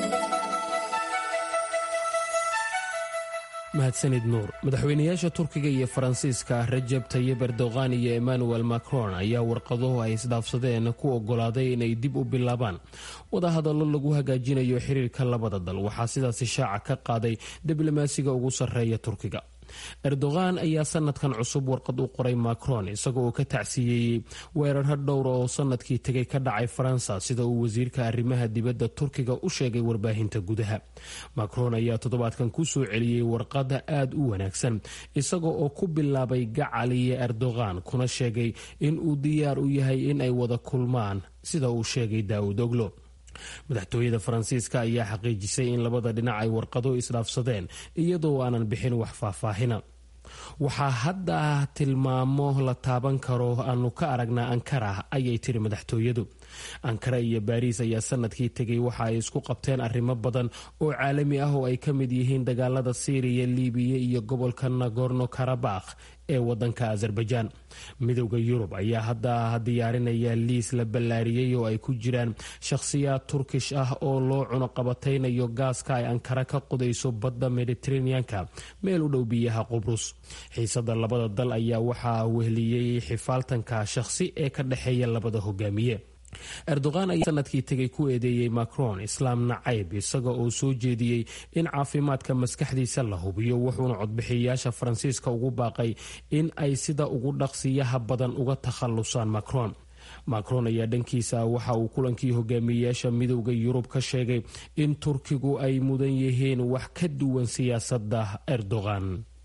E: mahadsanid nuur madaxweynayaasha turkiga iyo faransiiska rajab tayib erdogan iyo emmanuel macron ayaa warqaduhu ay isdhaafsadeen ku ogolaaday inay dib u bilaabaan wadahadallo lagu hagaajinayo xiriirka labada dal waxaa sidaasi shaaca ka qaaday diblomaasiga ugu sarreeya turkiga erdogan ayaa sanadkan cusub warqad u qoray macron isaga oo ka tacsiyeeyey weeraro dhowra oo sanadkii tegay ka dhacay faransa sida uu wasiirka arrimaha dibadda turkiga u sheegay warbaahinta gudaha macron ayaa toddobaadkan ku soo celiyey warqada aada u wanaagsan isaga oo ku bilaabay gacal iyo erdogan kuna sheegay in uu diyaar u yahay in ay wada kulmaan sida uu sheegay daawud oglo madaxtooyada faransiiska ayaa xaqiijisay in labada dhinac ay warqado isdhaafsadeen iyadoo aanan bixin wax faahfaahina waxaa hadda tilmaamo la taaban karo aanu ka aragnaa ankara ayay tiri madaxtooyadu ankara iyo baariis ayaa sanadkii tegay waxa ay isku qabteen arrimo badan oo caalami ah oo ay ka mid yihiin dagaalada siiriya libiya iyo gobolka nagorno karabakh ee wadanka azerbaijan midowda yurub ayaa hadda diyaarinaya liis la ballaariyey oo ay ku jiraan shakhsiyaad turkish ah oo loo cunuqabataynayo gaaska ay ankara ka qudayso badda mediteraneanka meel u dhow biyaha qubrus xiisada labada dal ayaa waxaa wehliyey xifaaltanka shakhsi ee ka dhexeeya labada hogaamiye erdogan ayaa sanadkii tegay ku eedeeyey macron islaam nacayb isaga oo soo jeediyey in caafimaadka maskaxdiisa la hubiyo wuxuuna codbixiyayaasha faransiiska ugu baaqay in ay sida ugu dhaqsiyaha badan uga takhalusaan macron macron ayaa dhankiisa waxa uu kulankii hogaamiyeyaasha midowda yurub ka sheegay in turkigu ay mudan yihiin wax ka duwan siyaasadda erdogan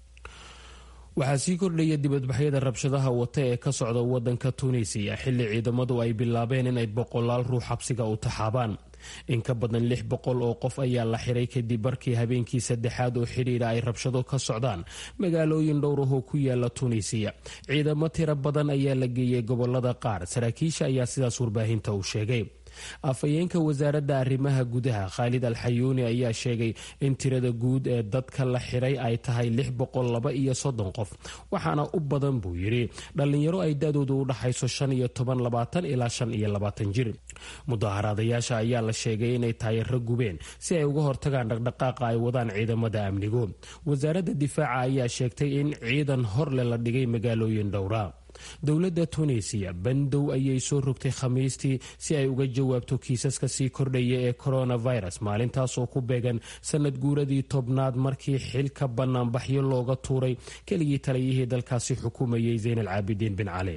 E: waxaa sii kordhaya dibadbaxyada rabshadaha wata ee ka socda wadanka tunisiya xilli ciidamadu ay bilaabeen inay boqolaal ruux xabsiga u taxaabaan in ka badan lix boqol oo qof ayaa la xiray kadib markii habeenkii saddexaad oo xidhiidha ay rabshado ka socdaan magaalooyin dhowrahoo ku yaala tunisiya ciidamo tiro badan ayaa la geeyey gobolada qaar saraakiisha ayaa sidaas warbaahinta u sheegay afhayeenka wasaaradda arrimaha gudaha khaalid alxayuuni ayaa sheegay in tirada guud ee dadka la xiray ay tahay lix boqol laba iyo soddon qof waxaana u badan buu yidhi dhallinyaro ay da-doodu u dhaxayso shan iyo toban labaatan ilaa shan iyo labaatan jir mudaaharaadayaasha ayaa la sheegay inay taayaro gubeen si ay uga hortagaan dhaqdhaqaaqa ay wadaan ciidamada amnigu wasaaradda difaaca ayaa sheegtay in ciidan horle la dhigay magaalooyin dhowra dowladda tunisiya bandow ayay soo rogtay khamiistii si ay uga jawaabto kiisaska sii kordhaya ee coronavirus maalintaasoo ku beegan sanad guuradii tobnaad markii xilka banaanbaxyo looga tuuray keligii taliyihii dalkaasi xukumayay zayn al caabidiin bin cali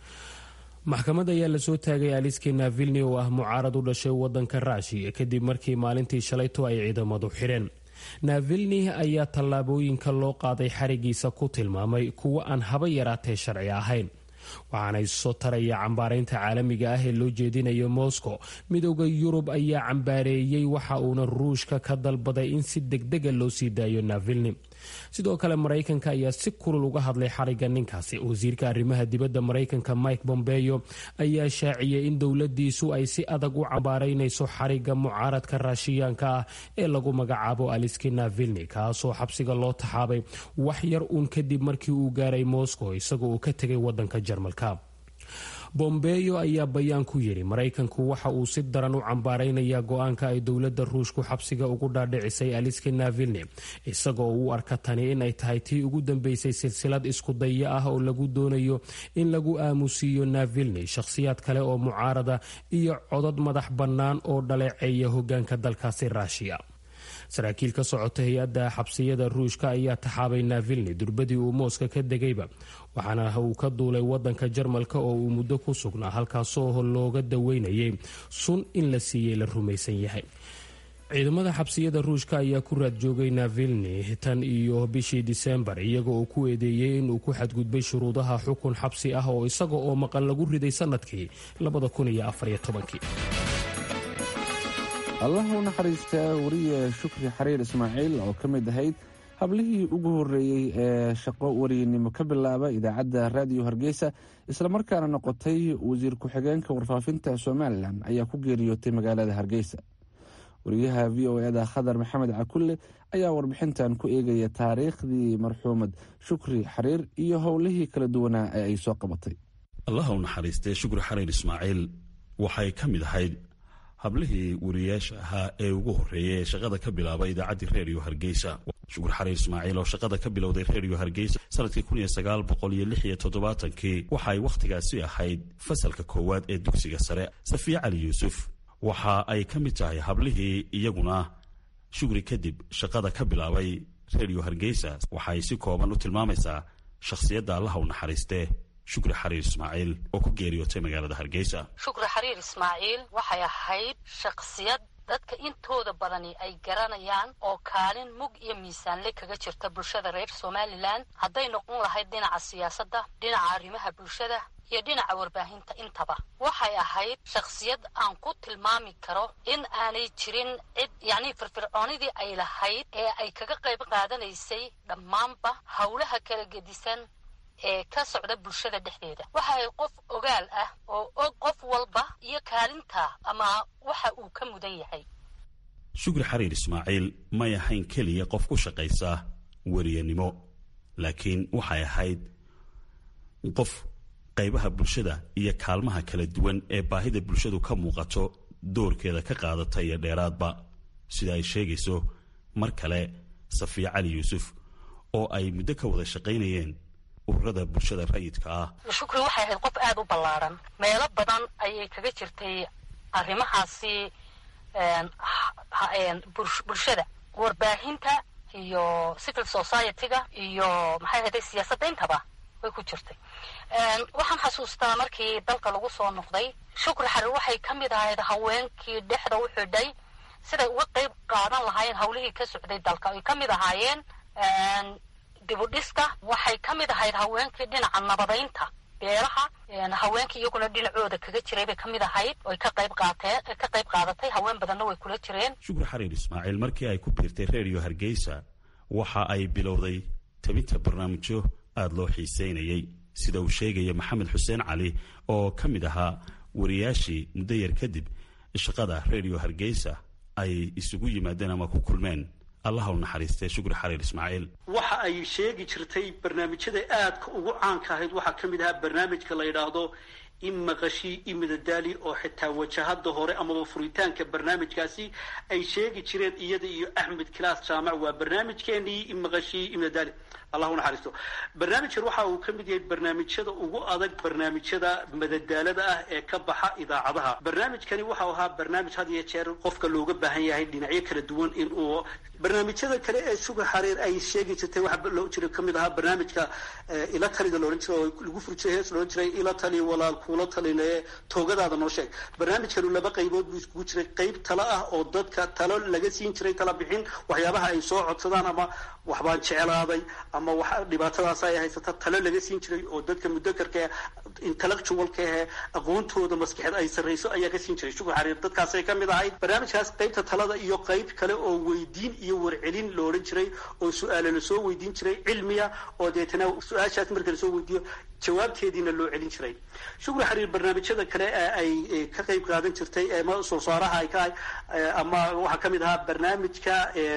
E: maxkamad ayaa lasoo taagay aliski navilni oo ah mucaarad u dhashay wadanka raashiya kadib markii maalintii shalayto ay ciidamadu xidheen navilni ayaa tallaabooyinka loo qaaday xarigiisa ku tilmaamay kuwo aan haba yaraatee sharci ahayn waxaana isoo taraya cambaaraynta caalamiga ah ee loo jeedinayo moscow midowda yurub ayaa cambaareeyey waxa uuna ruushka ka dalbaday in si degdega loo sii daayo navilni sidoo kale maraykanka ayaa si kulul uga hadlay xariga ninkaasi wasiirka arrimaha dibadda maraykanka mike bombeyo ayaa shaaciyey in dowladiisu ay si adag u cambaaraynayso xariga mucaaradka raashiyaanka ah ee lagu magacaabo aliski navilni kaasoo xabsiga loo taxaabay wax yar uun kadib markii uu gaaray moscow isagoo uu ka tegay wadanka jarmalka bombeyo ayaa bayaan ku yidhi maraykanku waxa uu si daran u cambaaraynayaa go-aanka ay dowladda ruushku xabsiga ugu dhaadhicisay aliski navilni isagoo u arka tani inay tahay tii ugu dambeysay silsilad isku daya ah oo lagu doonayo in lagu aamusiiyo navilni shakhsiyaad kale oo mucaarada iyo codad madax bannaan oo dhaleeceeya hogaanka dalkaasi ruushiya saraakiil ka socota hay-adda xabsiyada ruushka ayaa taxaabay navilni durbadii uu mooska ka degayba waxaana uu ka duulay wadanka jarmalka oo uu muddo ku sugnaa halkaasoo looga daweynayay sun in la siiyey la rumaysan yahay ciidamada xabsiyada ruushka ayaa ku raad joogay navilni tan iyo bishii disembar iyaga oo ku eedeeyey inuu ku xadgudbay shuruudaha xukun xabsi ah oo isaga oo maqan lagu riday sanadkii
B: allaha u naxariistaa wariye shukri xariir ismaaciil oo ka mid ahayd hablihii ugu horreeyey ee shaqo wariyenimo ka bilaaba idaacadda raadiyo hargeysa islamarkaana noqotay wasiir ku-xigeenka warfaafinta somalilan ayaa ku geeriyootay magaalada hargeysa wariyaha v o eda khadar maxamed cakulle ayaa warbixintan ku eegaya taariikhdii marxuumad shukri xariir iyo howlihii kala duwanaa ee ay soo qabatay
P: allaha u naxariistee shukri xariir ismaaciil waxay ka mid ahayd hablihii wariyaasha ahaa ee ugu horreeyay ee shaqada ka bilaabay idaacaddii reediyo hargeysa shukur xariir ismaaciil oo shaqada ka bilowday reediyo hargeysa sanadkii kun iyo sagaal boqol iyo lix iyo toddobaatankii waxa ay wakhtigaasi ahayd fasalka koowaad ee dugsiga sare safiya cali yuusuf waxa ay ka mid tahay hablihii iyaguna shugri kadib shaqada ka bilaabay redio hargeysa waxay si kooban u tilmaamaysaa shakhsiyadda allaha u naxariistee shukri xariir ismaaciil oo ku geeriyootay magaalada hargeysa
Q: shukri xariir ismaaciil waxay ahayd shakhsiyad dadka intooda badani ay garanayaan oo kaalin mug iyo miisaanle kaga jirta bulshada reer somalilan hadday noqon lahayd dhinaca siyaasadda dhinaca arrimaha bulshada iyo dhinaca warbaahinta intaba waxay ahayd shakhsiyad aan ku tilmaami karo in aanay jirin cid yacnii firfircoonidii ay lahayd ee ay kaga qayb qaadanaysay dhammaanba howlaha kala gedisan ee ka socda bulshada dhexdeeda waxa ay qof ogaal ah oo og qof walba iyo kaalinta ama waxa uu ka mudan yahay
P: shukri xariir ismaaciil may ahayn keliya qof ku shaqaysa weriyanimo laakiin waxay ahayd qof qaybaha bulshada iyo kaalmaha kala duwan ee baahida bulshadu ka muuqato doorkeeda ka qaadata iyo dheeraadba sida ay sheegayso mar kale safiya cali yuusuf oo ay muddo ka wada shaqaynayeen ururada bulshada rayidka ah
Q: shukri waxay ahayd qof aada u ballaaran meelo badan ayay kaga jirtay arrimahaasi bulshada warbaahinta iyo civil society-ga iyo maxay ahayday siyaasadda intaba way ku jirtay waxaan xasuustaa markii dalka lagu soo noqday shukri xariir waxay ka mid ahayd haweenkii dhexda u xidhay siday uga qayb qaadan lahaayeen hawlihii ka socday dalka ay ka mid ahaayeen dibudhiska waxay ka mid ahayd haweenkii dhinaca nabadaynta beelaha haweenkii iyaguna dhinacooda kaga jiray bay ka mid ahayd oy ka qayb qaateen ka qayb qaadatay haween badanna way kula jireen
P: shukri xariir ismaaciil markii ay ku biirtay redio hargeysa waxa ay bilowday tabinta barnaamijyo aada loo xiiseynayay sida uu sheegaya maxamed xuseen cali oo ka mid ahaa wariyaashii muddo yar kadib shaqada redio hargeysa ay isugu yimaadeen ama ku kulmeen allaha u naxariistee shukri xariir ismaaciil
R: waxa ay sheegi jirtay barnaamijyada aadka ugu caanka ahayd waxaa ka mid ahaa barnaamijka la yidhaahdo imaqashii imidadaali oo xitaa wajahada hore amaba furitaanka barnaamijkaasi ay sheegi jireen iyada iyo axmed kilaas jaamac waa barnaamijkeenii imaqashii imidadaali allah u naxariisto barnaamijkan waxa uu ka mid yahay barnaamijyada ugu adag barnaamijyada madadaalada ah ee ka baxa idaacadaha barnaamijkani waxau ahaa barnaamij had iyo jeer qofka looga baahan yahay dhinacyo kala duwan in uu barnaamijyada kale ee suga xariir ay sheegi jirtay waxa loo jira kamid ahaa barnaamijka ila talida loodhan jiray oo lagu furi jiray hees loodhan jiray ila tali walaal kuula taline toogadaada noo sheeg barnaamijkanu laba qaybood buu iskugu jiray qayb talo ah oo dadka talo laga siin jiray tala bixin waxyaabaha ay soo codsadaan ama waxbaan jeclaaday ama wax dhibaatadaas ay haysata talo laga siin jiray oo dadka mudakarka intellectualka ahe aqoontooda maskaxeed ay sarrayso ayaa ka siin jiray shukr xariir dadkaasay ka mid ahayd barnaamijkaas qaybta talada iyo qayb kale oo weydiin iyo warcelin lo odhan jiray oo su-aale lasoo weydiin jiray cilmiya oo deetana su-aashaas marka lasoo weydiiyo jawaabteediina loo celin jiray shukri xariir barnaamijyada kale ay ka qayb qaadan jirtay ama soo saaraha ay ka ama waxaa kamid ahaa barnaamijka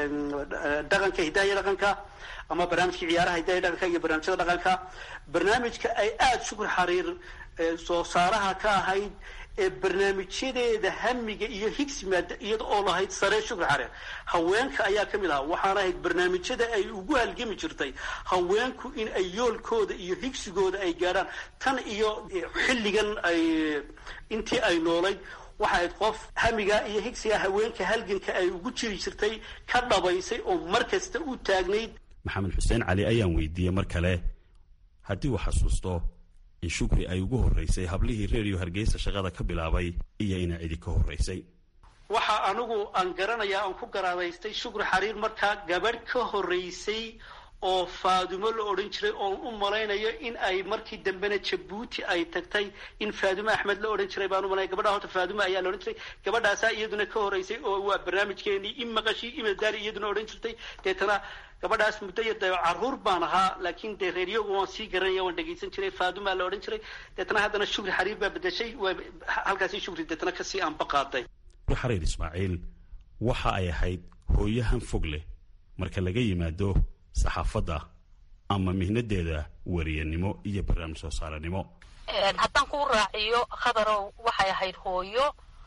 R: dhaqanka hidaaya dhaqanka ama barnaamijka ciyaaraha hidaaya dhaqanka iyo barnaamijyada dhaqanka barnaamijka ay aada shukri xariir soo saaraha ka ahayd ee barnaamijyadeeda hamiga iyo higsimaada iyada oo lahayd sare shukri xariir haweenka ayaa ka mid ahaa waxaana ahayd barnaamijyada ay ugu halgami jirtay haweenku in ay yoolkooda iyo higsigooda ay gaadhaan tan iyo xilligan ay intii ay noolayd waxa ayd qof hamiga iyo higsiga haweenka halganka ay ugu jiri jirtay ka dhabaysay oo mar kasta u taagnayd
P: maxamed xuseen cali ayaan weydiiyey mar kale haddii uu xasuusto in shukri ay ugu horreysay hablihii redio hargeysa shaqada ka bilaabay iyo inay cidi ka horreysay
R: waxa anigu aan garanayaa aan ku garaadaystay shukri xariir markaa gabadh ka horreysay oo faadumo la odhan jiray oon u malaynayo in ay markii dambena jabuuti ay tagtay in faadumo axmed la odhan jiray baan u malaya gabadha horta faadumo ayaa la odhan jiray gabadhaasaa iyaduna ka horreysay oo waa barnaamijkeenii in maqashii imadaali iyaduna odhan jirtay deetana gabadhaas muddo yar dee carruur baan ahaa laakiin dee reeryogu waan sii garanaya waan dhegaysan jiray faadumaa la odhan jiray deetana haddana shukri xariir baa bedeshay waa halkaasi shukri deetana kasii aanba qaaday
P: shukri xariir ismaaciil waxa ay ahayd hooyahan fog leh marka laga yimaado saxaafadda ama mihnadeeda wariyanimo iyo barnaamij soo saaranimo
Q: haddaan kuu raaciyo khadarow waxay ahayd hooyo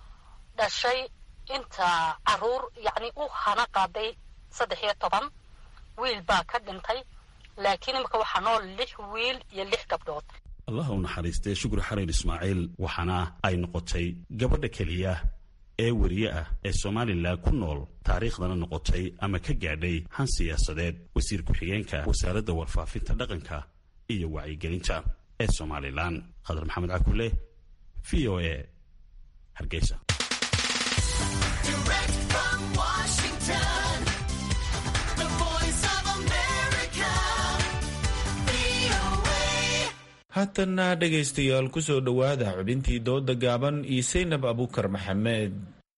Q: dhashay inta caruur yacni u hana qaaday saddex iyo toban wiil baa ka dhintay laakiin imika waxaa nool lix wiil iyo lix gabdhood
P: allah u naxariistee shukri xariir ismaaciil waxaana ay noqotay gabadha keliya ee weriye ah ee somalilan ku nool taariikhdana noqotay ama ka gaadhay han siyaasadeed wasiir ku-xigeenka wasaaradda warfaafinta dhaqanka iyo wacyigelinta ee somalilan khadar maxamed cakule v o a hargeysa
A: haatanna dhegaystayaal ku soo dhowaada xubintii dooda gaaban iyo saynab abukar maxamed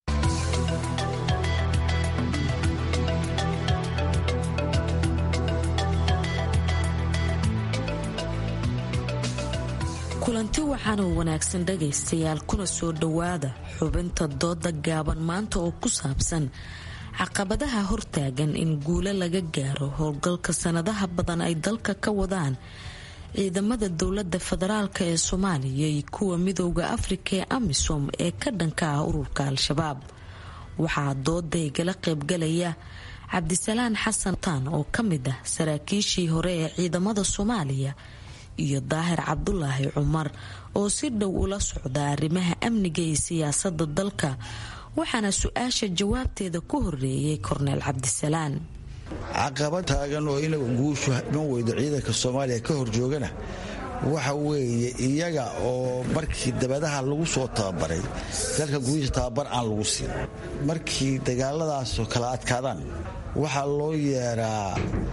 S: kulanti waxaana wanaagsan dhagaystayaal kuna soo dhowaada xubinta dooda gaaban maanta oo ku saabsan caqabadaha hortaagan in guulo laga gaaro howlgalka sanadaha badan ay dalka ka wadaan ciidamada dowlada federaalk ee soomaaliya iyo kuwa midooda afrika ee amisom ee ka dhanka ah ururka al-shabaab waxaa dooda igala qaybgalaya cabdisalaan xasan taan oo ka mid ah saraakiishii hore ee ciidamada soomaaliya iyo daahir cabdulaahi cumar oo si dhow ula socda arrimaha amniga iyo siyaasada dalka waxaana su-aasha jawaabteeda ku horeeyay korneel cabdisalaan
T: caqabad taagan oo ina guushu iman weydo ciidanka soomaaliya ka hor joogana waxa weeye iyaga oo markii dabadaha lagu soo tababaray dalka gudihiisa tababar aan lagu siin markii dagaaladaasoo kala adkaadaan waxaa loo yeeraa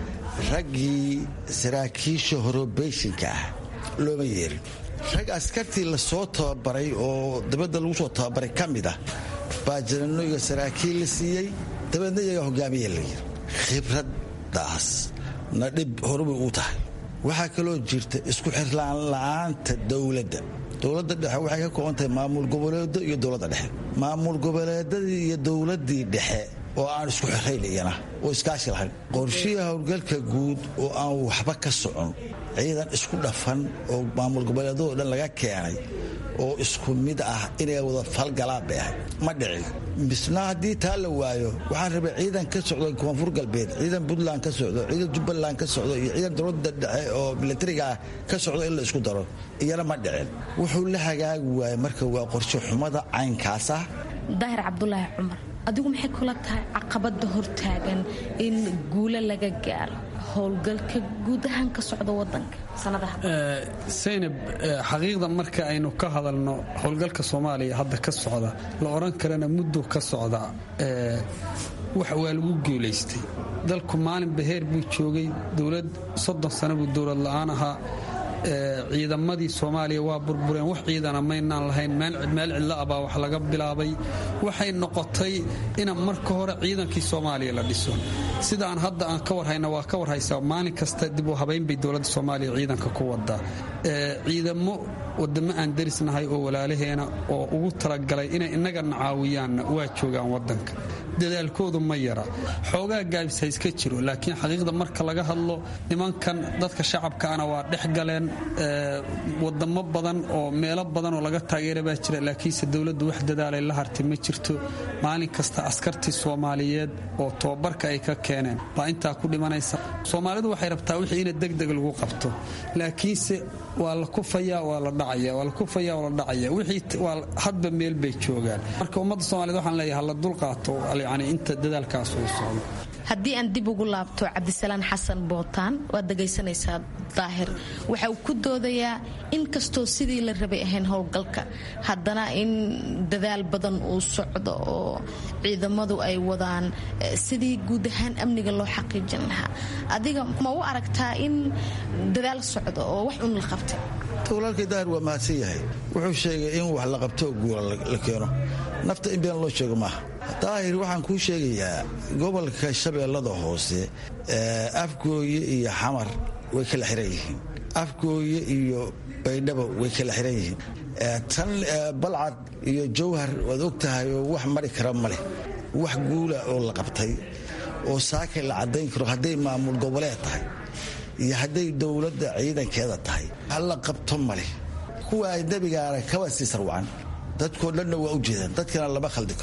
T: raggii saraakiisha horobeyshinka ah looma yeerin rag askartii lasoo tababaray oo dabadda lagu soo tababaray ka mid ah baa janano iyo saraakiil la siiyey dabeedna iyagaa hogaamiya la yiri khibraddaas na dhib horubay u tahay waxaa kaloo jirta isku xirlaan la'aanta dowladda dowladda dhexe waxay ka kooban tahay maamul goboleedo iyo dowladda dhexe maamul goboleedadii iyo dowladdii dhexe oo aan isku xirayn iyana oo iskaashi lahayn qorshihi howlgalka guud oo aan waxba ka socon ciidan isku dhafan oo maamul goboleedadoo dhan laga keenay oo isku mid ah inay wada falgalaan bay ahay ma dhicin misna haddii taa la waayo waxaan rabay ciidan ka socdo koonfur galbeed ciidan puntland ka socdo ciidan jubbaland ka socdo iyo ciidan dowladda dhexe oo milatariga ah ka socdo in la isku daro iyana ma dhicin wuxuu la hagaagi waayey marka waa qorshe xumada caynkaas ah
L: daahir cabdulaahi cumar adigu maxay kula tahay caqabada hortaagan in guulo laga gaaro howlgalka guud ahaan ka socda wadanka
U: saynab xaqiiqda marka aynu ka hadalno howlgalka soomaaliya hadda ka socda la odhan karana muddo ka socda wax waa lagu guulaystay dalku maalin baheer buu joogay dowlad soddon sano buu dowlad la'aan ahaa ciidamadii soomaaliya waa burbureen wax ciidana maynaan lahayn meel cidla abaa wax laga bilaabay waxay noqotay ina marka hore ciidankii soomaaliya la dhiso sidaan hadda aan ka warhayna waa ka warhaysaa maalin kasta dib u habaynbay dowladda soomaaliya ciidanka ku wadaa ciidamo wadamo aan darisnahay oo walaalaheena oo ugu talagalay inay innagana caawiyaanna waa joogaan wadanka dadaalkoodu ma yara xoogaa gaabis ha iska jiro laakiin xaqiiqda marka laga hadlo nimankan dadka shacabkaana waa dhex galeen wadamo badan oo meelo badan oo laga taageera baa jira laakiinse dowladdu wax dadaalay la hartay ma jirto maalin kasta askartii soomaaliyeed oo tobabarka ay ka keeneen baa intaa ku dhimanaysa soomaalidu waxay rabtaa wixii ina degdeg lagu qabto laakiinse waa la kufaya waa la dhacaya waa la kufaya waa la dhacaya wixii waa hadba meel bay joogaan marka ummadda soomaaliyed waxaan leeyahay hala dulqaato yani inta dadaalkaas uu socdo
L: haddii aan dib ugu laabto cabdisalaan xasan bootaan waad dhegaysanaysaa daahir waxa uu ku doodayaa in kastoo sidii la rabay ahayn howlgalka haddana in dadaal badan uu socdo oo ciidamadu ay wadaan sidii guud ahaan amniga loo xaqiijin lahaa adiga ma u aragtaa in dadaal socdo oo wax un la qabtay
T: walaalkay daahir waa mahadsan yahay wuxuu sheegay in wax la qabto guula la keeno nafta in been loo sheego maaha daahir waxaan kuu sheegayaa gobolka shabeellada hoose afgooye iyo xamar way kala xiran yihiin afgooye iyo baydhabo way kala xiran yihiin tan balcad iyo jawhar waad og tahay oo wax mari kara ma leh wax guula oo la qabtay oo saakay la caddayn karo hadday maamul goboleed tahay iyo hadday dowladda ciidankeeda tahay halla qabto maleh kuwa ajnabigaana kaba sii sarwacan dadkoo dhanna waa u jeedaan dadkana lama khaldi karo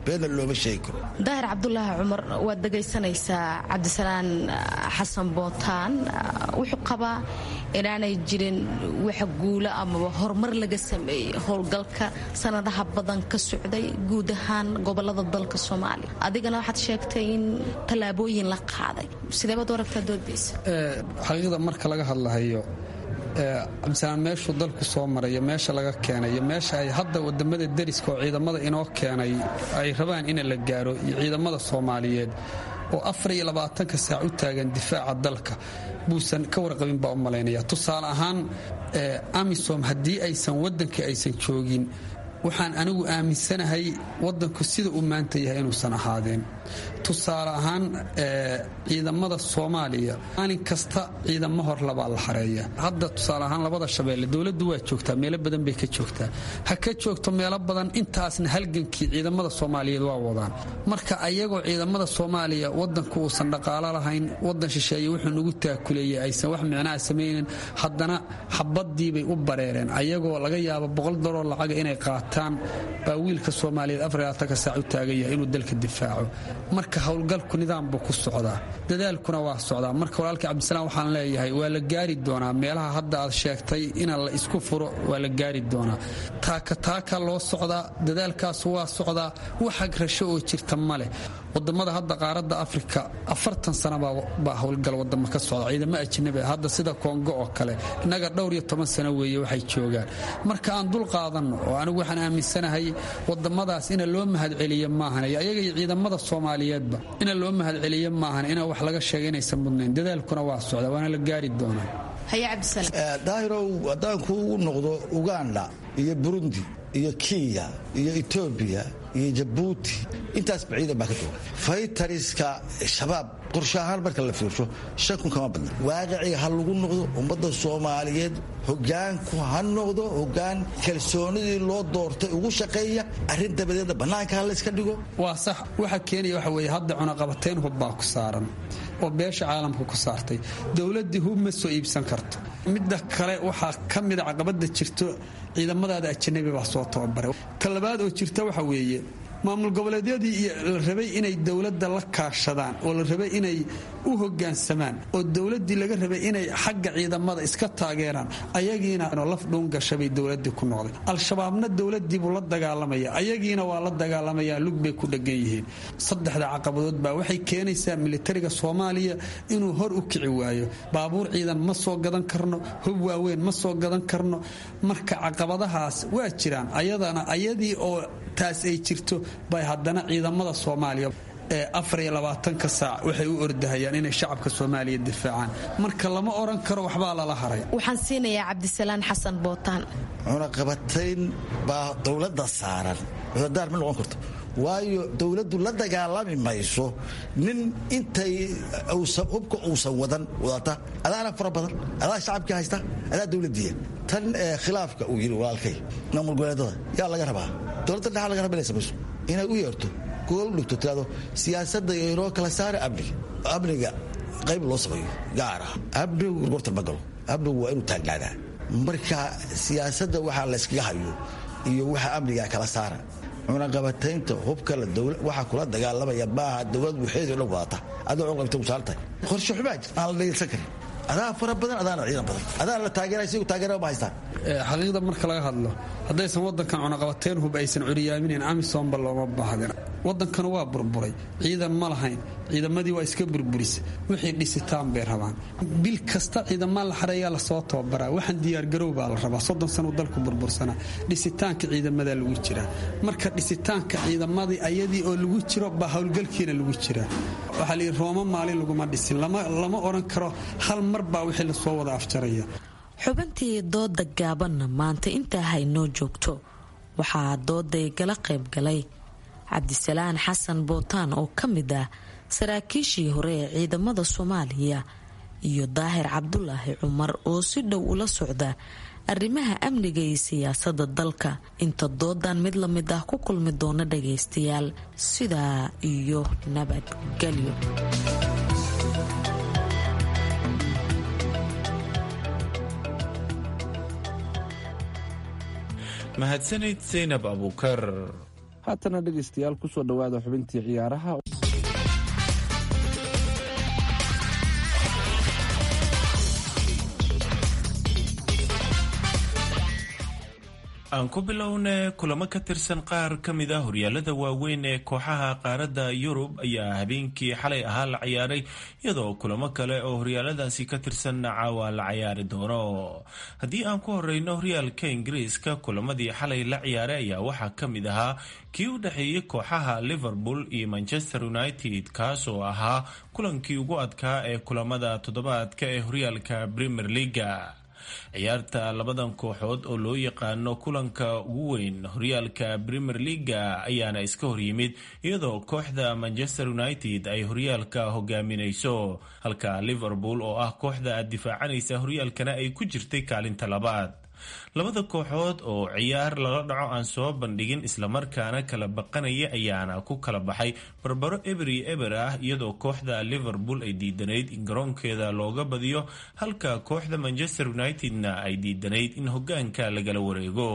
T: beenna looma sheegi karo
S: daahir cabdulaahi cumar waad dhegaysanaysaa cabdisalaan xasan bootaan wuxuu qabaa inaanay jirin wax guulo amaba horumar laga sameeyey howlgalka sanadaha badan ka socday guud ahaan gobolada dalka soomaaliya adigana waxaad sheegtay in tallaabooyin la qaaday sidee baad u aragtaa doodaysa
U: xaqiiqda marka laga hadlahayo cabdisalaan meeshuu dalku soo marayo meesha laga keenayo meesha ay hadda wadamada deriska oo ciidamada inoo keenay ay rabaan in la gaaro iyo ciidamada soomaaliyeed oo afar iyo labaatanka saac u taagan difaaca dalka buusan ka warqabin baa u malaynaya tusaale ahaan amisom haddii aysan waddankii aysan joogin waxaan anigu aaminsanahay waddanku sida uu maanta yahay inuusan ahaadeen tusaale ahaan ciidamada soomaaliya maalin kasta ciidamo hor labaa la xareeya hadda tusaale ahaan labada shabeelle dowladdu waa joogtaa meelo badan bay ka joogtaa ha ka joogto meelo badan intaasna halgankii ciidamada soomaaliyeed waa wadaan marka ayagoo ciidamada soomaaliya wadanku uusan dhaqaalo lahayn wadan shisheeye wuxuu nagu taakuleeyey aysan wax micnaha samaynin haddana xabadiibay u bareereen ayagoo laga yaabo boqol dollar lacaga inay qaataan baa wiilka soomaaliyeed afarlaatanka saac u taagan yahay inuu dalka difaaco marka howlgalku nidaam buu ku socdaa dadaalkuna waa socdaa marka walaalkii cabdisalaam waxaan leeyahay waa la gaari doonaa meelaha hadda aad sheegtay ina la isku furo waa la gaari doonaa taaka taaka loo socdaa dadaalkaas waa socdaa waxag rasho oo jirta ma leh wadamada hadda qaaradda afrika afartan sana baa howlgal wadamo ka socda ciidamo ajnabi hadda sida kongo oo kale innaga dhowr iyo toban sano weeye waxay joogaan marka aan dul qaadanno oo anigu waxaan aaminsanahay wadamadaas ina loo mahadceliyo maahan iyo ayaga iyo ciidamada soomaaliyeedba ina loo mahadceliyo maahan inaa wax laga sheega inaysan mudnayn dadaalkuna waa socda waana la gaari doonaa
T: daahirow haddaan kuugu noqdo uganda iyo burundi iyo kenya iyo etoobiya iyo jabuuti intaasba ciidan baa ka jooga faytariska shabaab qorshe ahaan marka la fiirsho shan kun kama badna waaqiciga ha lagu noqdo ummadda soomaaliyeed hogaanku ha noqdo hogaan kalsoonidii loo doortay ugu shaqeeya arrin dabadeedna bannaanka ha layska dhigo
U: waa sax waxa keenaya waxa weeye hadda cunaqabatayn hub baa ku saaran oo beesha caalamka ku saartay dowladdii hub ma soo iibsan karto midda kale waxaa ka mida caqabada jirto ciidamadaada ajanabi baa soo tababaray ta labaad oo jirta waxa weeye maamul goboleedyadii la rabay inay dowladda la kaashadaan oo la rabay inay u hogaansamaan oo dowladdii laga rabay inay xagga ciidamada iska taageeraan ayagiina laf dhuungashabay dowladii ku noqday al-shabaabna dowladiibuu la dagaalamaya ayagiina waa la dagaalamayaa lug bay ku dhegan yihiin saddexda caqabadood baa waxay keenaysaa militariga soomaaliya inuu hor u kici waayo baabuur ciidan ma soo gadan karno hub waaweyn ma soo gadan karno marka caqabadahaas waa jiraan ayadana ayadii oo taas ay jirto bay haddana ciidamada soomaaliya ee afar iyo labaatanka saac waxay u ordahayaan inay shacabka soomaaliya difaacaan marka lama oran karo waxbaa lala haray
S: waxaan siinayaa cabdisalaan xasan bootaan
T: cunaqabatayn baa dowladda saaran cudadaar ma noqon karto waayo dowladdu la dagaalami mayso nin intay hubka uusan wadan wadata adaana fara badan adaa shacabkii haysta adaa dowladiya tan khilaafka uu yidhi walaalkay maamul goboleedada yaa laga rabaa dowladda dhexa laga raba inay samayso inay u yeerto gool u dhigto tirado siyaasadda inoo kala saara amniga amniga qayb loo sameeyo gaara amnigu gorgortan ma galo amnigu waa inuu taagnaadaa marka siyaasadda waxaa layskaga hayo iyo waxa amniga kala saara cunaqabataynta hubka waxaa kula dagaalamaya maaha dowlad waxeedo dhan wadata adoo cunaqabatayn ku saaran tahay qorshe xumaa jir aan la dhegeysan karin adaa fara badan adaana ciidan badan adaana la taageeraya sigu taageera ma haystaan
U: xaqiiqda marka laga hadlo haddaysan wadankan cunaqabateyn hub aysan curyaaminin amisomba looma baahdin wadankanu waa burburay ciidan ma lahayn ciidamadii waa iska burburisa wixii dhisitaan bay rabaan bil kasta ciidamaa la xareeyaa lasoo tababaraa waxaan diyaargarow baa la rabaa soddon sanu dalku burbursanaa dhisitaanka ciidamadaa lagu jiraa marka dhisitaanka ciidamadii ayadii oo lagu jiro baa howlgalkiina lagu jiraa waxaa layidhi rooma maalin laguma dhisin lama odhan karo hal mar baa wixii lasoo wada afjaraya
S: xubintii dooda gaabanna maanta intaa haynoo joogto waxaa dooday gala qayb galay cabdisalaan xasan bootaan oo ka mid ah saraakiishii hore ee ciidamada soomaaliya iyo daahir cabdulaahi cumar oo si dhow ula socda arrimaha amniga iyo siyaasada dalka inta doodan mid la mid ah ku kulmi doona dhagaystayaal sidaa iyo nabadgelyo
A: mahadsanid saynab abuukar
B: haatana dhegaystayaal kusoo dhowaada xubintii ciyaaraha
A: aan ku bilowne kulamo ka tirsan qaar ka mid a horyaalada waaweyn ee kooxaha qaaradda yurub ayaa habeenkii xalay ahaa la ciyaaray iyadoo kulamo kale oo horyaaladaasi ka tirsanna caawa la cayaari doono haddii aan ku horeyno horyaalka ingiriiska kulamadii xalay la ciyaaray ayaa waxaa ka mid ahaa kii u dhexeeyey kooxaha liverpool iyo manchester united kaas oo ahaa kulankii ugu adkaa ee kulamada toddobaadka ee horyaalka premier leaga ciyaarta labadan kooxood oo loo yaqaano kulanka ugu weyn horyaalka premier leaga ayaana iska horyimid iyadoo kooxda manchester united ay horyaalka hogaaminayso halka liverpool oo ah kooxda difaacanaysa horyaalkana ay ku jirtay kaalinta labaad labada kooxood oo ciyaar lala dhaco aan soo bandhigin islamarkaana kala baqanaya ayaana ku kala baxay barbaro eberi eber ah iyadoo kooxda liverpool ay diidanayd in garoonkeeda looga badiyo halka kooxda manchester unitedna ay diidanayd in hogaanka lagala wareego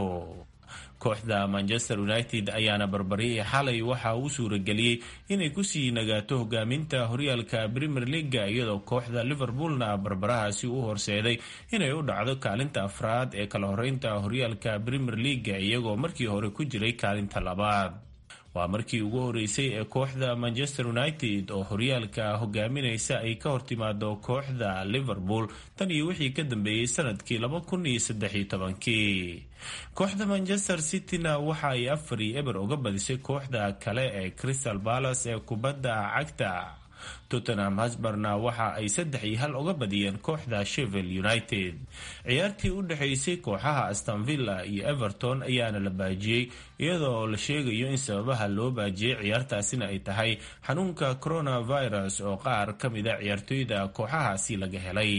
A: kooxda manchester united ayaana barbarihii xalay waxa uu suurageliyey inay kusii nagaato hogaaminta horyaalka premier leaga iyadoo kooxda liverpoolna barbarahaasi u horseeday inay u dhacdo kaalinta afraad ee kala horeynta horyaalka premier leaga iyagoo markii hore ku jiray kaalinta labaad waa markii ugu horeysay ee kooxda manchester united oo horyaalka hogaaminaysa ay ka hortimaado kooxda liverpool tan iyo wixii ka dambeeyey sanadkii laba kun iyo saddex iyo tobankii kooxda manchester cityna waxa ay afar iyo eber uga badisay kooxda kale ee crystal palace ee kubadda cagta tottenham hasbarna waxa ay saddex iyo hal uga badiyeen kooxda shevel united ciyaartii u dhexaysay kooxaha astanvilla iyo everton ayaana la baajiyey iyadoo la sheegayo in sababaha loo baajiyey ciyaartaasina ay tahay xanuunka coronavirus oo qaar ka mida ciyaartooyda kooxahaasi laga helay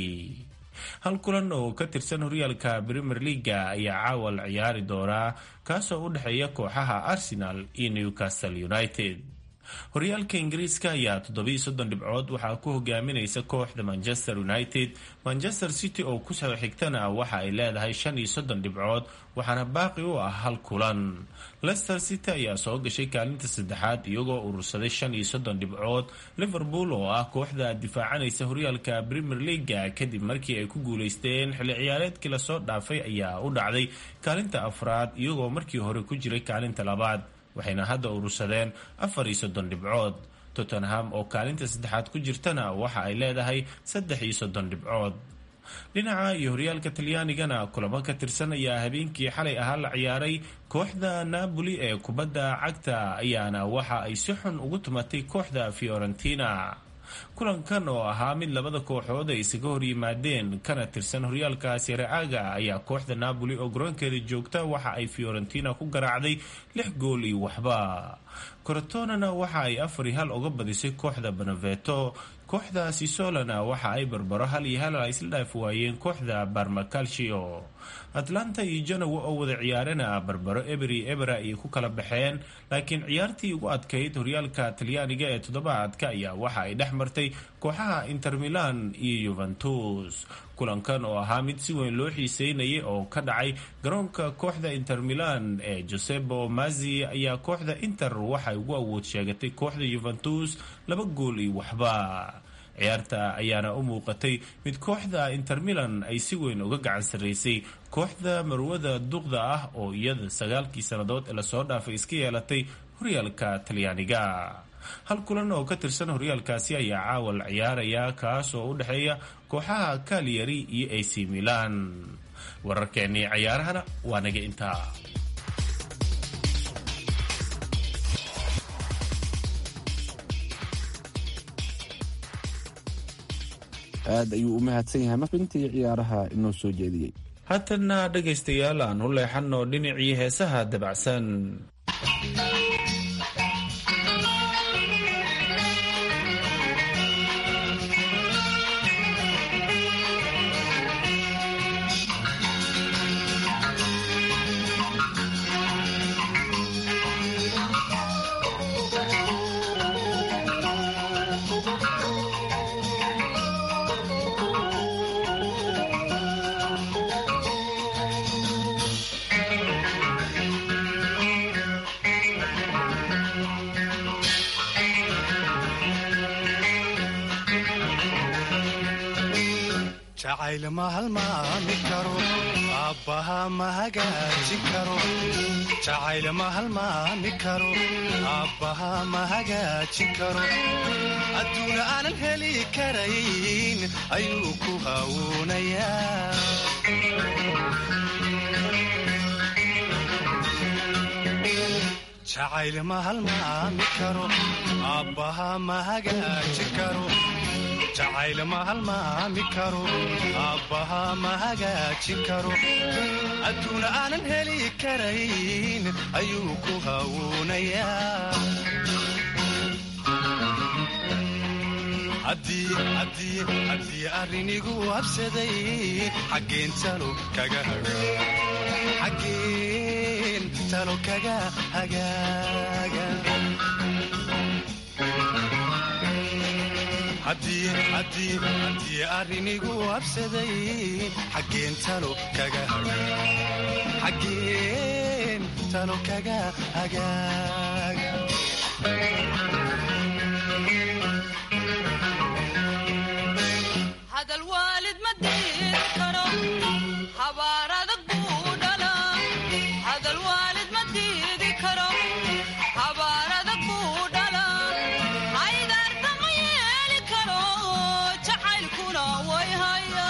A: hal kulan oo ka tirsan horyaalka premier leaga ayaa caawa la ciyaari doonaa kaasoo u dhexeeya kooxaha arsenal iyo newcastle united horyaalka ingiriiska ayaa toddobiyo soddon dhibcood waxaa ku hogaaminaysa kooxda manchester united manchester city oo kusoo xigtana waxa ay leedahay shan iyo soddon dhibcood waxaana baaqi u ah hal kulan lester city ayaa soo gashay kaalinta saddexaad iyagoo urursaday shan iyo soddon dhibcood liverpool oo ah kooxda difaacanaysa horyaalka premier leaga kadib markii ay ku guuleysteen xilli ciyaareedkii lasoo dhaafay ayaa u dhacday kaalinta afraad iyagoo markii hore ku jiray kaalinta labaad waxayna hadda urursadeen afar iyo soddon dhibcood tottenham oo kaalinta saddexaad ku jirtana waxa ay leedahay saddex iyo soddon dhibcood dhinaca iyo horyaalka talyaanigana kulamo ka tirsan ayaa habeenkii xalay ahaa la ciyaaray kooxda napoli ee kubadda cagta ayaana waxa ay si xun ugu tumatay kooxda fiorentina kulankan oo ahaa mid labada kooxood ay isaga hor yimaadeen kana tirsan horyaalka sereaga ayaa kooxda napoli oo garoonkeeda joogta waxa ay fiorentina ku garaacday lix gool iyo waxba corotonana waxa ay afar iyo hal uga badisay kooxda beneveto kooxda sisolana waxa ay barbaro hal iyo hal ay isla dhaaf waayeen kooxda barmacalcio atlanta iyo janowa oo wada ciyaarana barbaro eberi ebera ayay ku kala baxeen laakiin ciyaartii ugu adkayd horyaalka talyaaniga ee toddobaadka ayaa waxa ay dhex martay kooxaha inter milan iyo yuventus kulankan oo ahaa mid si weyn loo xiiseynayay oo ka dhacay garoonka kooxda inter milan ee josebo mazi ayaa kooxda inter waxay ugu awood sheegatay kooxda yuventus laba gool iyo waxba ciyaarta ayaana u muuqatay mid kooxda inter milan ay si weyn uga gacan sarraysay kooxda marwada duqda ah oo iyada sagaalkii sannadood ee lasoo dhaafay iska yeelatay horyaalka talyaaniga hal kulan oo ka tirsan horyaalkaasi ayaa caawa la ciyaaraya kaas oo u dhexeeya kooxaha kaliyari iyo ac milan wararkeennii cayaarahana waa naga intaa
B: aad ayuu u mahadsan yahay mabintii ciyaaraha inoo soo jeediyey
A: haatanna dhegaystayaal aan u leexanno dhinacii heesaha dabacsan
G: jacayl ma halmaami karo aabbaha ma hagaajin karo jacayl ma halmaami karo aabbaha ma hagaajin karo adduuna aanan heli karayn ayuu ku hawuunayaa jacayl ma halmaami karo aabbaha ma hagaajin karo jacayl ma halmaami karo aabbaha ma hagaajin karo adduuna aanan heli karayn ayuu ku hawuunayaa haddii arrinigu habsaday xaggeen talo kaga xaggeen talo kaga hagaaga haddii arrinigu habsaday xaggeen talo kaga xaggeen talo kaga hagaaga
V: hadal waalid ma diid karo habaar adag buu dhala hadal waalid ma diidi karo habaar adag buu dhala haydaarta ma yeeli karo jacaylkuna way haya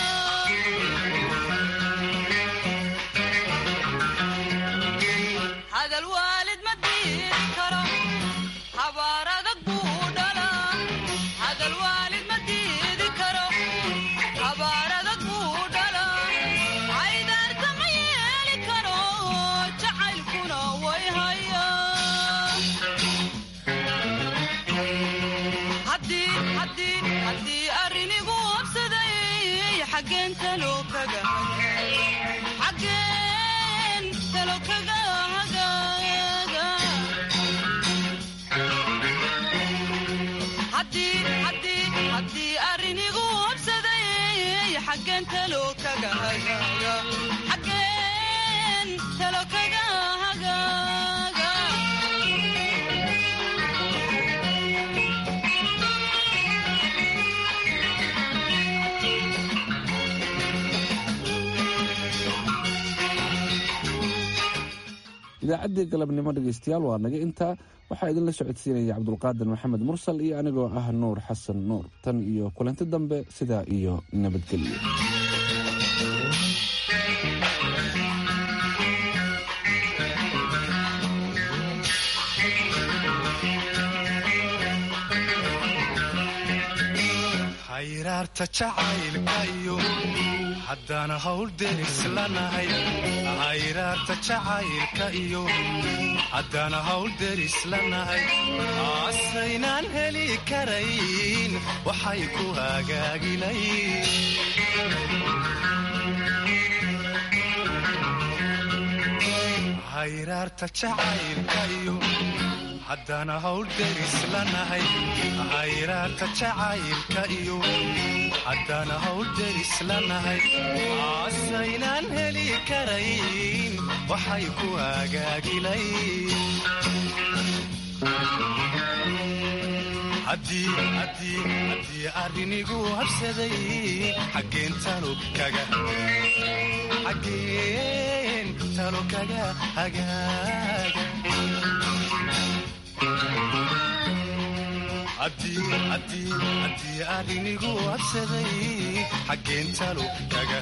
V: hadal waalid ma diidi karo habaar adag buu dhala hadal waalid ma diidi karo habaar adag buu dhala haydaarta ma yeeli karo jacaylkuna way haya haddii arrinigu habsaday xaggeen talo kaga xaggeen talo kaga hagaaga haddii arrinigu habsaday xaggeen talo kaga hagaaga xaggeen talo kaga hagaaga
B: idaacaddii galabnimo dhegaystayaal waa naga intaa waxaa idinla socodsiinaya cabdulqaadir maxamed mursal iyo anigoo ah nuur xasan nuur tan iyo kulanti dambe sidaa iyo nabadgelyo
G: hayraarta jacaylka iyo haddana hawl derislanahay hayraarta jacaylka iyo haddana hawl derislanahay aasaynaan heli karayn waxay ku hagaagilayn hayraarta jacaylka iyo haddana hawl derislanahay hayraarta jacaylka iyo haddana hawl derislanahay aasaynaan heli karayn waxay ku hagaagilayn haddii arrinigu habsaday xaggeen talo kaga xaggeen talo kaga hagaaga haddii arrinigu habsaday xaggeen talo kaga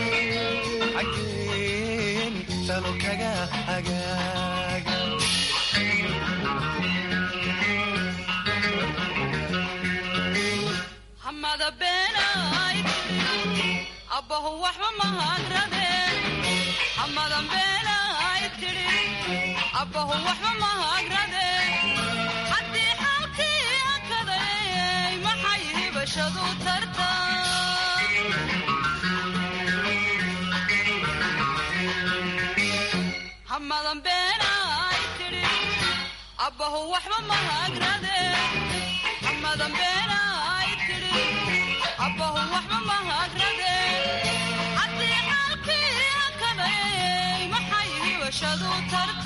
G: xaggeen talo kaga hagaaga
V: hamada beenay abbahu waxba mahagrade hamadan beenay tidhi abbahu waxba mahagrade haddii xaalkii akaday maxay hibashadu tarta hamadan beenay tidhi abbahu waxba mahagrade hamadan beenay tidhi abbahu waxba mahagrade haddii xaalkii akaday maxay hibashadu tarta